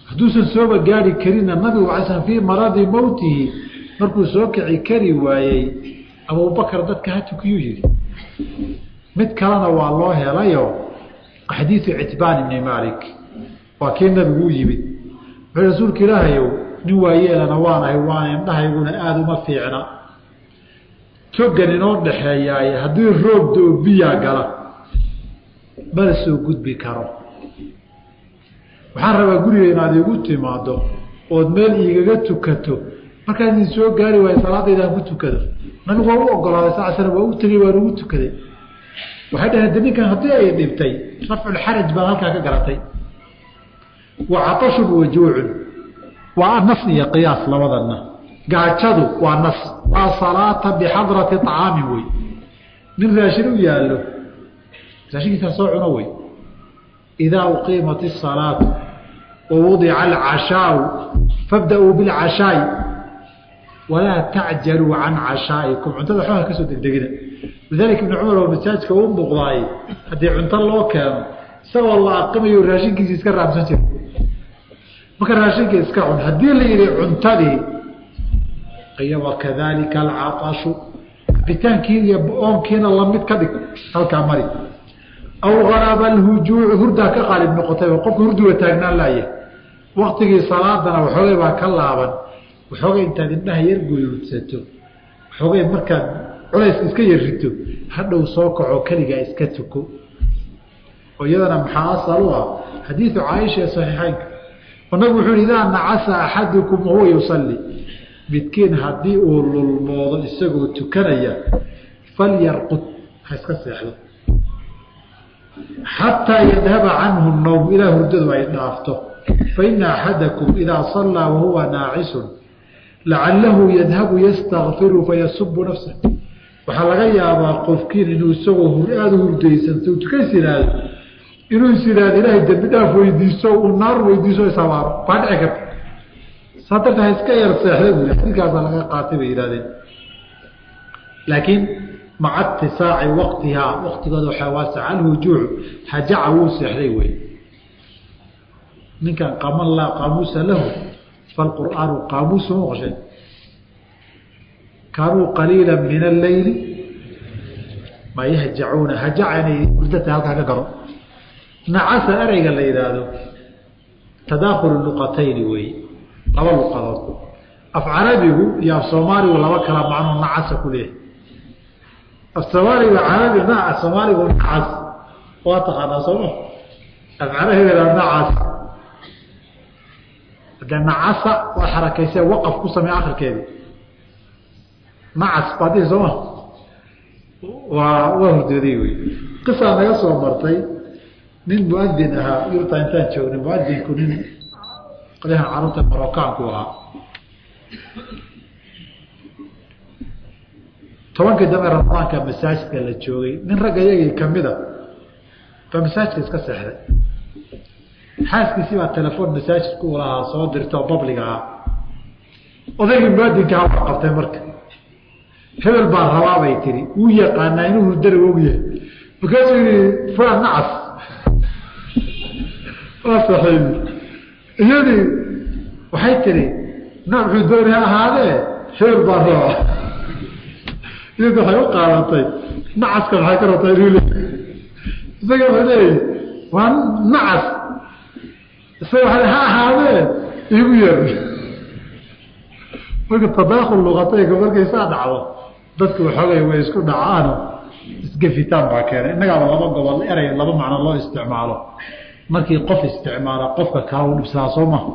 Speaker 1: hadduusan sooba gaari karinna nabigu alay slam fii maradi mowtihi markuu soo kici kari waayey abubakar dadka ha tukiyuu yihi mid kalena waa loo helayo xadiidu citbaan ibni malik waa kii nabigu u yimid wuxuu rasuulka ilaahayow nin waayeelana waanahay waana indhahayguna aada uma fiicna togan inoo dhaxeeyaaye haddii roob doo biyaa gala mala soo gudbi karo waxaan rabaa guriga inaad iigu timaado ood meel iigaga tukato markaan idin soo gaari waayo salaadaydaan ku tukado nabigu waa u ogolaaday sal slam waa u tegey waan ugu tukaday waxay dhaheen de ninkan haddii ay dhibtay rafculxaraj baad halkaa ka garatay wa catashun wajuucun waa nas iyo qiyaas labadana gaajadu waa nas waa salaata bixadrati طacaamin wey nin raashin u yaallo raashinkiisaa soo cuno wey idaa uqiimat الsalaatu wawudica alcashaau fabda-uu biاlcashaa'i walaa tacjaluu can cashaa'ikum cuntada waxbaha kasoo degdegina lidalika ibni cumar oo masaajka u muuqdaay haddii cunto loo keeno isagoo la aqimayo raashinkiisi iska raamsan jira marka raashinka iska cun haddii la yihi cuntadii iyo wakadalika alcaashu cabitaankii iyo oonkiina lamid ka dhig halkaa mari aw haraba alhujuucu hurdaa ka qaalib noqotay qofka hurduga taagnaan laaya waktigii salaadana waxoogay baa ka laaban waxoogay intaad indhaha yar guyuudsato waxoogay markaad culays iska yarrito hadhow soo kaco keligaa iska tuko oo iyadana maxaa asal u ah xadiidu caaisha ee saxiixeynka oo nabigu wuxuu yihi idaa nacasa axadukum wahuwa yusalli midkiin haddii uu lulmoodo isagoo tukanaya falyarqud ha iska seexdo xataa yadhaba canhu nowm ilaa hurdadu ay dhaafto faina axadakum idaa sallaa wahuwa naacisun lacalahu yadhabu yastakfiru fayasubu nafsa waxaa laga yaabaa qofkiin inuu isagoo aada u hurdaysanto tukays yihahdo inuu is yihahdo ilaahay dembi dhaaf weydiiso uu naar weydiiso isabaaro baa dhici karta saa darta ha iska yar seexda buu xadiidkaasaa laga qaatay bay yihahdeen laakiin maca itisaaci waqtihaa waqtigooda waxaa waasaca alhujuucu hajaca wuu seexday wey ninkan qaman laa qaamuusa lahu falqur'aanu qaamuusu maqshay kaanuu qaliila min alleyli ma yahjacuuna hajaca inay hurdata halkaa ka garo nacasa ereyga la yidhaahdo tadaakulu luqatayni wey laba luqadood af carabigu iyo af soomaaligu laba kala macnoo nacasa ku leeyahay af soomaaliga carabi af soomaaligu nacas waa taqaanaa sooma af carabigana nacas de nacasa waa xarakayse waqaf ku samey akhirkeedi nacas baad dhihi sooma waa waa hurdooday wey qisaa naga soo martay nin muadin ahaa yurta intaan joognay muadinku nin qolyahan carruurta marokaanku ahaa tobankii dambe ramadaanka masaajidka la joogay nin ragga iyagii kamida baa masaajidka iska seexday xaaskiisii baa telefoon masaajidku u lahaa soo dirta oo babliga ah odaygii muadinka ha qabtay marka hebel baa rabaa bay tiri wuu yaqaanaa inuu hurdana ogyahay markaasuu yihi fulan nacas waa saxiibi iyadii waxay tiri na muxuu dooni ha ahaadee hebel baa rabaa iyadi waxay u qaadatay nacaska maxay ka rabtaa inuu leey isaga wuxuu leeyay waa nacas isaga waa ha ahaadee iigu yeer marka tadaakul luqatayka markay saa dhacdo dadku waxoogay way isku dhacaano isgefitaan baa keenay innagaaba laba gobol erey laba macno loo isticmaalo markii qof isticmaala qofka kaa u dhibsadaa soo maha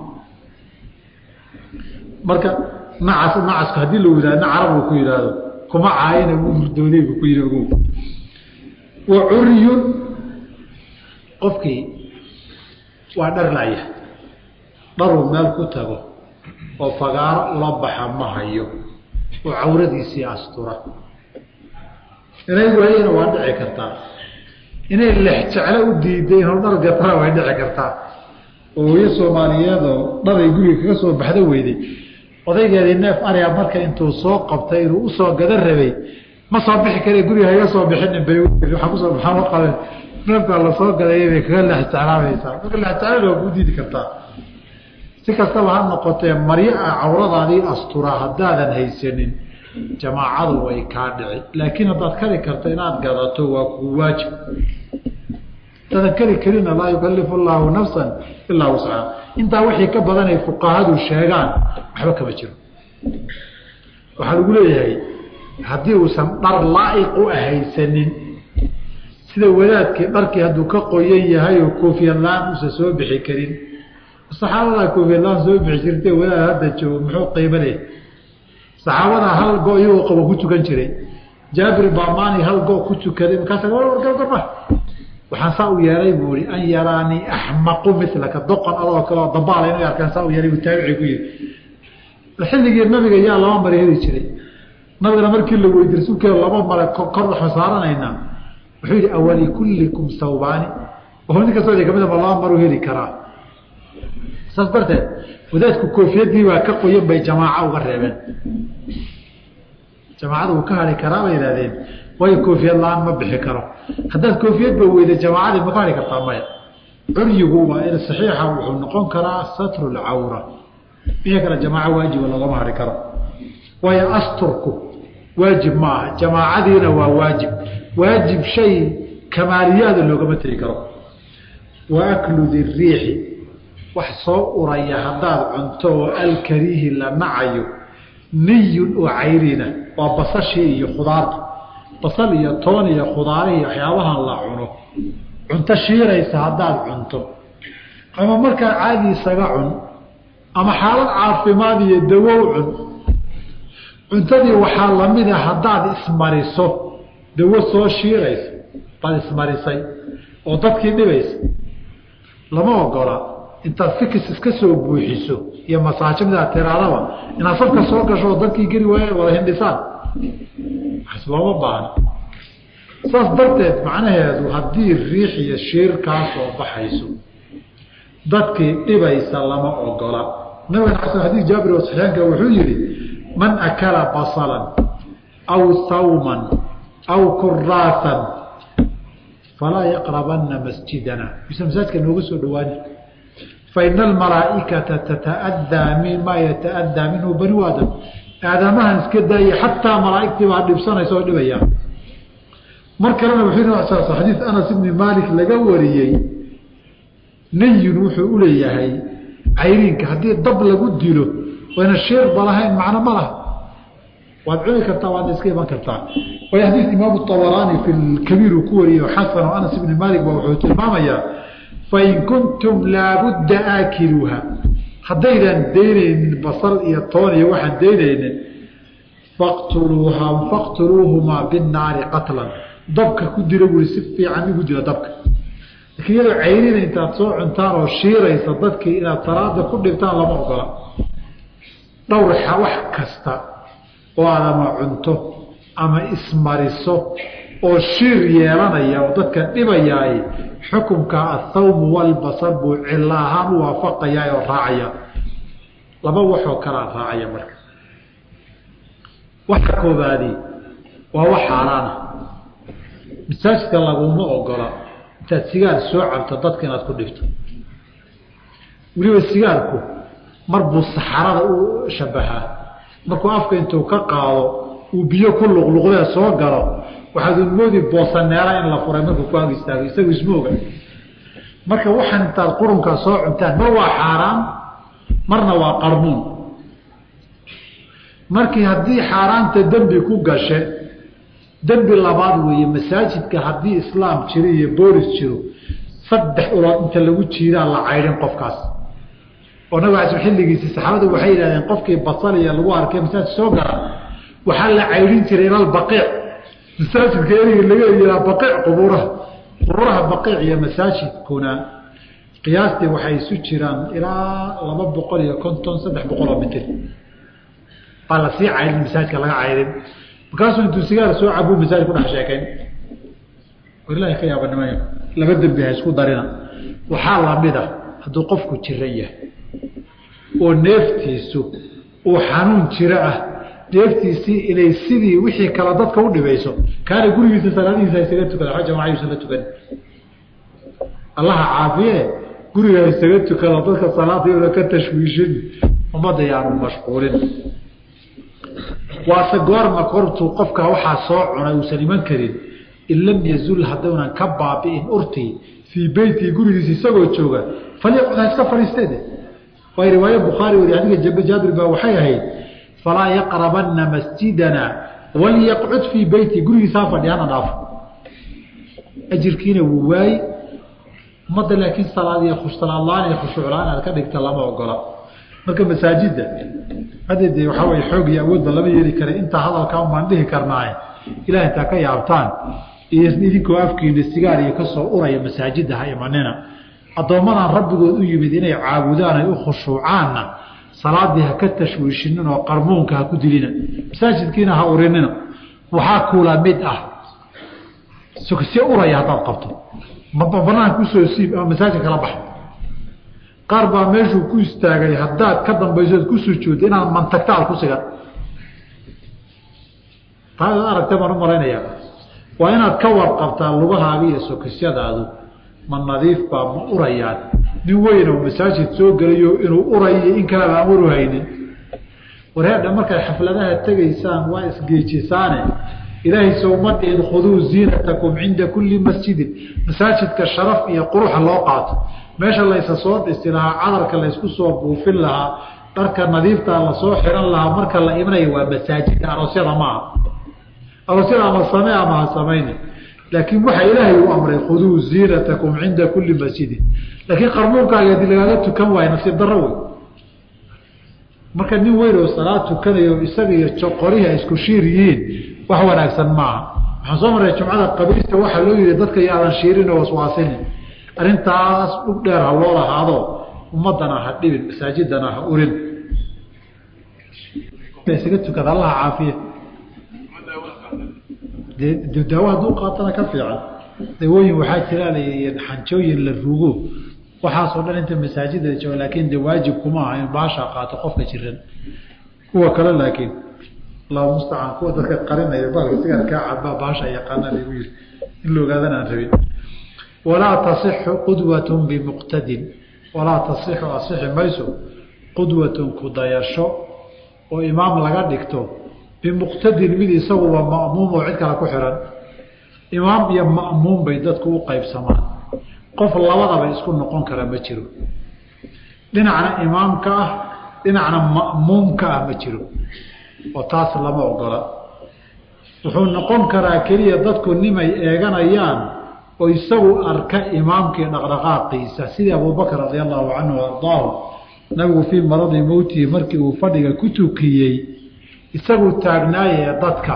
Speaker 1: marka nacas nacasku haddii la yihahdo carab uu ku yidhaahdo kuma caayina wuu hurdooday buu ku yihi ogow wa curiyun qofkii waa dhar laaya dharuu meel ku tago oo fagaaro ula baxa ma hayo oo cawradiisii astura inay waayena waa dhici kartaa inay lex jeclo u diiday inuu dhar gatana way dhici kartaa oo hooyo soomaaliyeedoo dharay guriga kaga soo baxdo weyday odaygeedii neef ariga marka intuu soo qabtay inuu usoo gada rabay ma soo bixi kare guriga haga soo bixinin bay waaa kusoo baxaan ma qaben neefkaa lasoo gadayay bay kaga lex jeclaamaysaa marka lex jeclada waa kuu diidi kartaa si kastaba ha noqotee maryo a cawradaadii astura haddaadan haysanin jamaacadu way kaa dhici laakiin haddaad kari karto inaad gadato waa kuu waajib hadaadan kari karina laa yukalifu llaahu nafsan ilaa wuscaha intaa wixii ka badanay fuqahadu sheegaan waxba kama jiro waxaa lagu leeyahay haddii uusan dhar laa'iq u ahaysanin sida wadaadkii dharkii hadduu ka qoyan yahay oo koofiyad la-aan uusan soo bixi karin saxaabadaa koofiyad la-aan soo bixi jirtay wadaad hadda joogo muxuu qiimo leh saxaabadaa hal go iyagoo qabo ku tukan jiray jaabir baamaani hal go ku tukaday markaasa warwargargarma waxaan saa u yeelay buu i an yaraanii axmaqu milaka doqon adoo kaleo dabaala inu arkaan saa u yeelay buu taabici ku yihi xilligii nabiga yaa laba mare heli jiray nabigana markii la weydi rasuulkeeda laba mare kor waxma saaranaynaa wuxuu yihi awali kullikum sawbaani oo nin kastoo kamida ma laba maru heli karaa saas darteed wadaadku koofiyadii baa ka qoyan bay jamaaca uga reebeen jamaacada uu ka hari karaa bay yihahdeen waayo koofiyad la-aan ma bixi karo haddaad koofiyadba weyda jamaacadii ma ka hari kartaa maya curyigu waa in saxiixa wuxuu noqon karaa satru lcawra wixii kale jamaaco waajiba loogama hari karo waayo asturku waajib ma aha jamaacadiina waa waajib waajib shay kamaaliyaada loogama tegi karo wa aklu diriixi wax soo uraya haddaad cunto oo alkariihi la nacayo niyun oo cayrina waa basashii iyo khudaarta basal iyo toon iyo khudaarihii waxyaabahan la cuno cunto shiiraysa haddaad cunto ama markaa caadi isaga cun ama xaalad caafimaad iyo dawow cun cuntadii waxaa lamida haddaad ismariso dawo soo shiiraysa baad ismarisay oo dadkii dhibaysa lama ogola intaad fikis iska soo buuxiso iyo masaajo midaad tiraadaba inaad safka soo gasho oo dadkii geli waaya wada hindhisaan waxas looma baahna saas darteed macnaheedu haddii riix iyo shiir kaa soo baxayso dadkii dhibaysa lama ogola nabigana xasan xadiis jaabir oo saxiixanka wuxuu yihi man akala basalan aw sawman aw kuraasan falaa yaqrabana masjidana bisa masaajidka nooga soo dhawaani faina almalaaikata tata'adaa mima yata'adaa minhu banu aadam aadamahan iska daaya xataa malaaigtii baa dhibsanaysa oo dhibaya mar kalena wuxuu xadiis anas ibni maalik laga wariyey nayun wuxuu uleeyahay cayriinka haddii dab lagu dilo wayna shiirba lahayn macno ma laha waad cuni kartaa waadna iska iman kartaa way xadiis imaamu abaraani fi kabiir uu ku wariyey xasan oo anas ibni maalik ba wuxuu tilmaamayaa fain kuntum laabudda aakiluuha haddaydan daynaynin basal iyo toon iyo waxaan daynaynin faqtuluuha faqtuluuhumaa binaari qatlan dabka ku dila buri si fiican igu dila dabka laakiin iyadoo cayrina intaad soo cuntaan oo shiiraysa dadkii inaad salaada ku dhibtaan lama ogola dhowr wax kasta oo aad ama cunto ama ismariso oo shiir yeelanaya oo dadka dhibayaay xukunka athawmu walbasar buu cilo ahaan u waafaqayaa oo raacaya laba waxoo kalaa raacaya marka waxa koobaadi waa wax xaaraana masaajidka laguma ogola intaad sigaar soo cabto dadka inaad ku dhibto weliba sigaarku mar buu saxarada u shabahaa markuu afka intuu ka qaado uu biyo ku luqluqdee soo galo waxaad unmoodi boosaneera in la furay markuu ku ag istaago isagu ismooga marka waxaan intaad qurunkaa soo cuntaan mar waa xaaraan marna waa qarmuun markii haddii xaaraanta dembi ku gashe dembi labaad weeye masaajidka haddii islaam jiro iyo boolis jiro saddex ulood inta lagu jiidaa la caydhin qofkaas oo nabig ala xilligiisii saxaabadu waxay yidhahdeen qofkii basaliya lagu arkay masaajid soo gala waxaa la caydhin jiray ilalbaqiic masaajidka erigi laga yihaa baqiic qubuuraha qubuuraha baqiic iyo masaajidkuna qiyaastii waxay isu jiraan ilaa laba boqol iyo konton saddex boqol oo mitir baa lasii caydhin masaajidka laga caydhin markaasuu intuu sigaar soo cabuu masaajid ku dhex sheekayn ilahi ka yaabanimay laba dembi ha isku darina waxaa lamida hadduu qofku jiran yahay oo neeftiisu uu xanuun jiro ah neeftiisii inay sidii wixii kale dadka u dhibayso kaana gurigiisa salaadihiisa isaga tukada a jamacadiisa la tukan allaha caafiye guriga isaga tukado dadka salaada una ka tashwiishin ummadda yaanu mashquulin waase goorma kortuu qofka waxaa soo cunay uusan iman karin in lam yazul haddaunan ka baabi'in urtii fii beytii gurigiisa isagoo jooga falyaqcud ha iska fadhiisteede waay riwaaye bukhaari wari adiga jaabir baa waxay ahayd falaa yaqrabanna masjidana walyaqcud fii beyti gurigiisa ha fadhi hana dhaafo ajirkiina wuu waaye ummadda laakiin salaadiy salaadlaan iyo khushuuclaan aad ka dhigta lama ogola marka masaajidda hadde dee waxaa weye xoog iyo awoodba lama yeeli kara intaa hadalkaa baan dhihi karnaaye ilaah intaa ka yaabtaan iyo idinkoo afkiina sigaar iyo kasoo uraya masaajidda ha imanina addoommadan rabbigood u yimid inay caabudaan ay u khushuucaanna salaadii ha ka tashwiishinin oo qarmuunka ha ku dilina masaajidkiina ha urinina waxaa kuula mid ah si uraya haddaad qabto banaanka usoo siib ama masaajid kala baxa qaar baa meeshuu ku istaagay haddaad ka dambaysood ku sujuudda inaad mantagta aad ku sigan taad aragta baan u malaynayaa waa inaad ka warqabtaa lugahaaga iyo sokisyadaadu ma nadiif baa ma urayaan nin weyn oo masaajid soo gelayo inuu urayo in kaleba aan waru haynin wareedha markaad xafladaha tegaysaan waa isgeejisaane ilaahay sowma dhihin khuduu ziinatakum cinda kulli masjidin masaajidka sharaf iyo quruxa loo qaato meesha laysa soo dhisi lahaa cadarka laysku soo buufin lahaa dharka nadiiftaa lasoo xiran lahaa marka la imanaya waa masaajidka aroosyada maaha aroosyada ama same ama ha samayni laakiin waxaa ilaahay u amray khuduu ziinatakum cinda kulli masjidin laakiin qarmuunkaaga hadii lagaaga tukan waayo nasiib darro wey marka nin weyn oo salaad tukanayo isaga iyo joqorihi ay isku shiir yihiin wax wanaagsan maaha waxaan soo maray jumcada qabiista waxaa loo yihi dadka yaadan shiirin oo waswaasinin arrintaas dhug dheer ha loo lahaado ummadana ha dhibin masaajidana ha urin isaga tukada allaha caafiya de daawo hadduu qaatana ka fiican dawooyin waxaa jira xanjooyin la rugo waxaasoo dhan inta masaajida jooga laakiin de waajib kuma aha in baasha qaato qofka jiran kuwa kale laakiin allahu mustacaan kuwa dadka qarinaya baalka sigaar kaa cabaa baasha yaqaana lagu yiri in la ogaadana aan rabin walaa tasixu qudwatun bimuqtadin walaa tasixu asixi mayso qudwatun kudayasho oo imaam laga dhigto bimuqtadin mid isaguba ma'muum oo cid kale ku xihan imaam iyo ma'muum bay dadku u qaybsamaan qof labadaba isku noqon kara ma jiro dhinacna imaamka ah dhinacna ma'muumka ah ma jiro oo taas lama ogola wuxuu noqon karaa keliya dadku nimay eeganayaan oo isagu arka imaamkii dhaqdhaqaaqiisa sidii abubakr radia allahu canhu ardaahu nabigu fii maradi mowtihi markii uu fadhiga ku tukiyey isagu taagnaayee dadka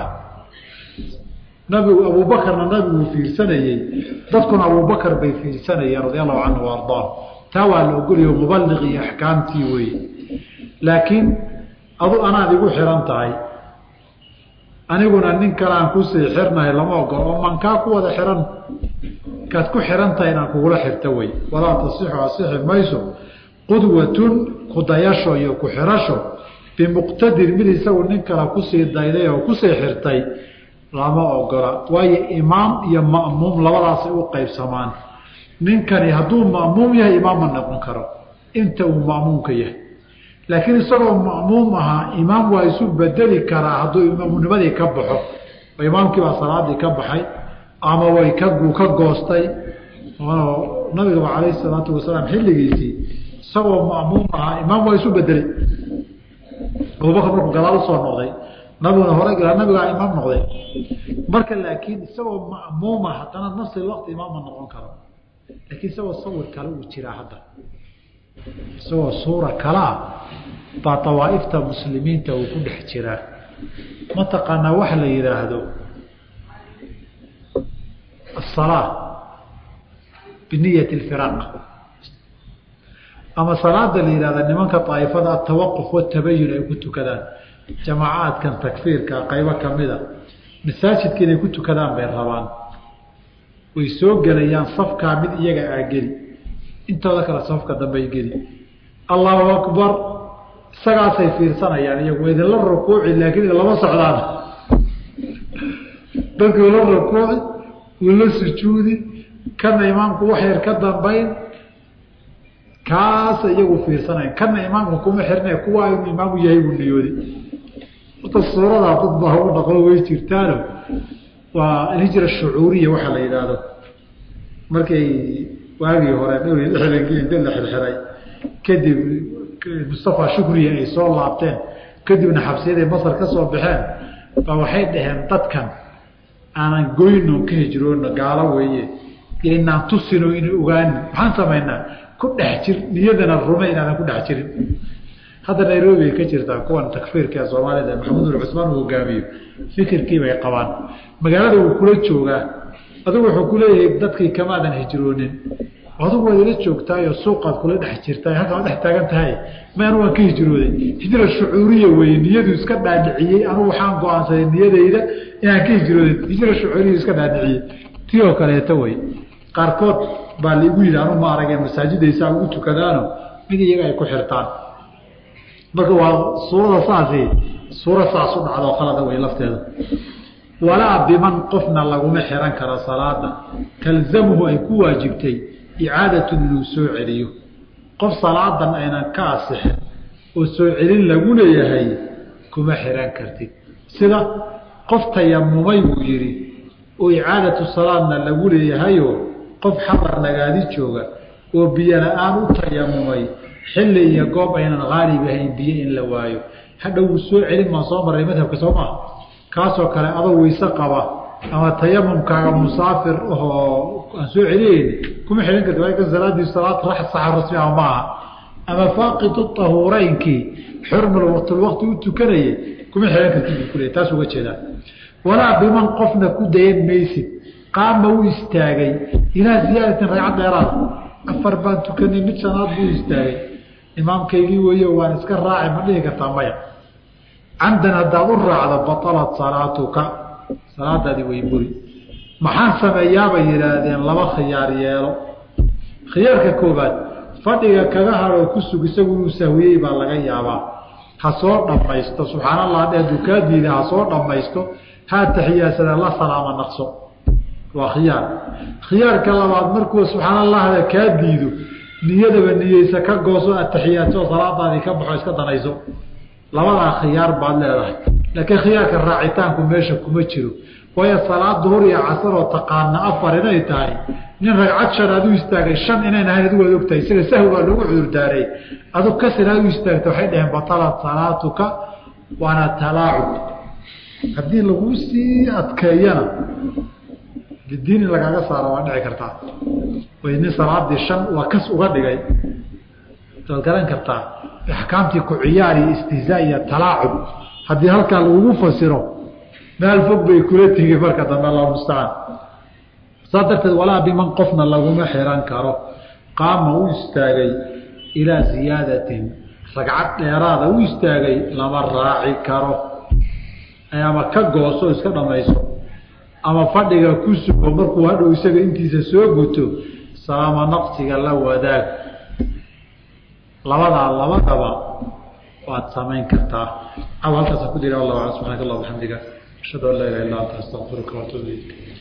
Speaker 1: nabigu abuubakarna nabiguu fiirsanayey dadkuna abuubakar bay fiirsanayeen radia allahu canhu ardaahu taa waa la ogolayo mubaliq iyo axkaamtii weeye laakiin adu anaad igu xihan tahay aniguna nin kaleaan kusii xirnahay lama ogolo oo mankaa ku wada xihan kaad ku xihan tahay inaan kugula xirto wey walaa tasixu asixi mayso qudwatun kudayasho iyo ku-xirasho bimuqtadir mid isagu nin kale kusii dayday oo kusii xirtay lama ogola waayo imaam iyo ma'muum labadaasay u qaybsamaan ninkani hadduu ma'muum yahay imaam ma noqon karo inta uu ma'muumka yahay laakiin isagoo ma'muum ahaa imaam waa isu bedeli karaa hadduu imaamunimadii ka baxo oo imaamkii baa salaadii ka baxay ama way kaguu ka goostay nabigaba calayhi salaatu wasalaam xilligiisii isagoo ma'muum ahaa imaam waa isu bedelay abubakar markuu gadaal usoo noqday nabiguna hore galaa nabigaa imaam noqday marka laakiin isagoo ma'muuma haddana nafsi waqti imaam ma noqon karo laakiin isagoo sawir kale uu jiraa hadda isagoo suura kalea baa awaaifta muslimiinta uu ku dhex jiraa mataqaanaa waxa la yidhaahdo asalaa biniyat lfiraaq ama salaada la yihahda nimanka aaifada atawaquf watabayun ay ku tukadaan jamaacaadkan takfiirka qaybo kamida masaajidka inay ku tukadaan bay rabaan way soo gelayaan safkaa mid iyaga aa geli intooda kale safka dambey geli allahu akbar isagaasay fiirsanayaan iyagu idinla rukuuci laakiin lama socdaan dadku la rukuuci wuu la sujuudi kana imaamku wax yar ka dambayn kaasa iyagu fiirsanayn kana imaamka kuma xirne kuwaa inuu imaamu yahay buu niyooday horta suuradaa dad baa u dhaqo way jirtaano waa alhijra shucuuriya waxaa la yidhaahdo markay waagii hore dhowr iyo lixdankii inta la xirxiray kadib mustafa shukriya ay soo laabteen kadibna xabsiyaday masar ka soo baxeen baa waxay dhaheen dadkan aanan goyno ka hijroono gaalo weeye inaan tusino ina ogaanin maxaan samaynaa ku dhex jir niyadana rume inaadan ku dhex jirin hadda nairobi ay ka jirtaa kuwan takfiirka ee soomaalida maxamed ul cusmaan uu hogaamiyo fikirkii bay qabaan magaalada wuu kula joogaa adigu wuxuu ku leeyahay dadkii kamaadan hijroonin adigu waad ila joogtaayo suuqaad kula dhex jirtaa halkaa waad dhex taagan tahay ma anu waan ka hijrooday hijra shucuuriya weeye niyadu iska dhaadhiciyey anugu waxaan go-aansaday niyadayda inaan ka hijrooday hijra shucuuriya iska dhaadhiciyey tii oo kaleeto wey qaarkood baa laigu yidhi anu ma aragee masaajidaysaa ugu tukadaano mid iyaga ay ku xirtaan marka waa suurada saasi suura saas u dhacdo khalada wey lafteeda walaa biman qofna laguma xiran karo salaada talzamuhu ay ku waajibtay icaadatun inuu soo celiyo qof salaadan aynan ka asixin oo soo celin lagu leeyahay kuma xiran kartid sida qof tayamumay buu yidhi oo icaadatu salaadna lagu leeyahayo qof xabar nagaadi jooga oo biyo la-aan u tayamumay xilli iyo goob aynan haalib ahayn biyo in la waayo hadhow wuu soo celin maan soo marray madhabka soo maha kaasoo kale adoo weyse qaba ama tayamumkaaga musaafir ahoo aan soo celinayn kuma xidhan karti waa salaadii salaad rax saxa rasmi ah maaha ama faaqidu tahuureynkii xurmul waqtulwaqti u tukanayay kuma xidhan kartid buu kuleey taas uga jeedaa walaa biman qofna ku dayan maysid qaama u istaagay ilaa ziyaadatin ragcad dheeraada afar baan tukanay mid shanaad buu istaagay imaamkaygii weeye waan iska raacay ma dhihi kartaa maya camdan haddaad u raacdo batalat salaatuka salaadaadii way buri maxaan sameeyaabay yidhaahdeen laba khiyaar yeelo khiyaarka koobaad fadhiga kaga hadhoo ku sug isagu inuu sahwiyey baa laga yaabaa ha soo dhammaysto subxaan allah dhe hadduu kaa diida ha soo dhammaysto ha taxiyaasada la salaama naqso waa khiyaar khiyaarka labaad markuu subxaan allahda kaa diido niyadaba niyeysa ka gooso ataxiyaadso salaadaadii ka baxo iska danayso labadaa khiyaar baad leedahay laakiin khiyaarka raacitaanku meesha kuma jiro waayo salaad duhur iyo casar oo taqaana afar inay tahay nin ragcad shan aad u istaagay shan inayn ahayn adigu waad ogtahay isaga sahwi baa loogu cudurdaaray adug kasir aad u istaagta waxay dhaheen batalat salaatuka waana talaacub haddii lagu sii adkeeyana diin in lagaaga saaro waa dhici kartaa way nin salaadii shan waa kas uga dhigay waad garan kartaa axkaamtii ku ciyaar iyo istihzaa iyo talaacub haddii halkaa lagugu fasiro meel fog bay kula tegi marka dambe allahu mustacaan saas darteed walaa biman qofna laguma xiran karo qaama u istaagay ilaa ziyaadatin ragcad dheeraada u istaagay lama raaci karo ama ka gooso iska dhamayso ama fadhiga ku sugo markuu hadhow isaga intiisa soo guto salaama naqsiga la wadaag labadaa labadaba waad samayn kartaa aw halkaasa ku dira wallah subxanak allah bxamdiga ashhadu an laa ilaha illa anta astaqfiruka waatuub ilayk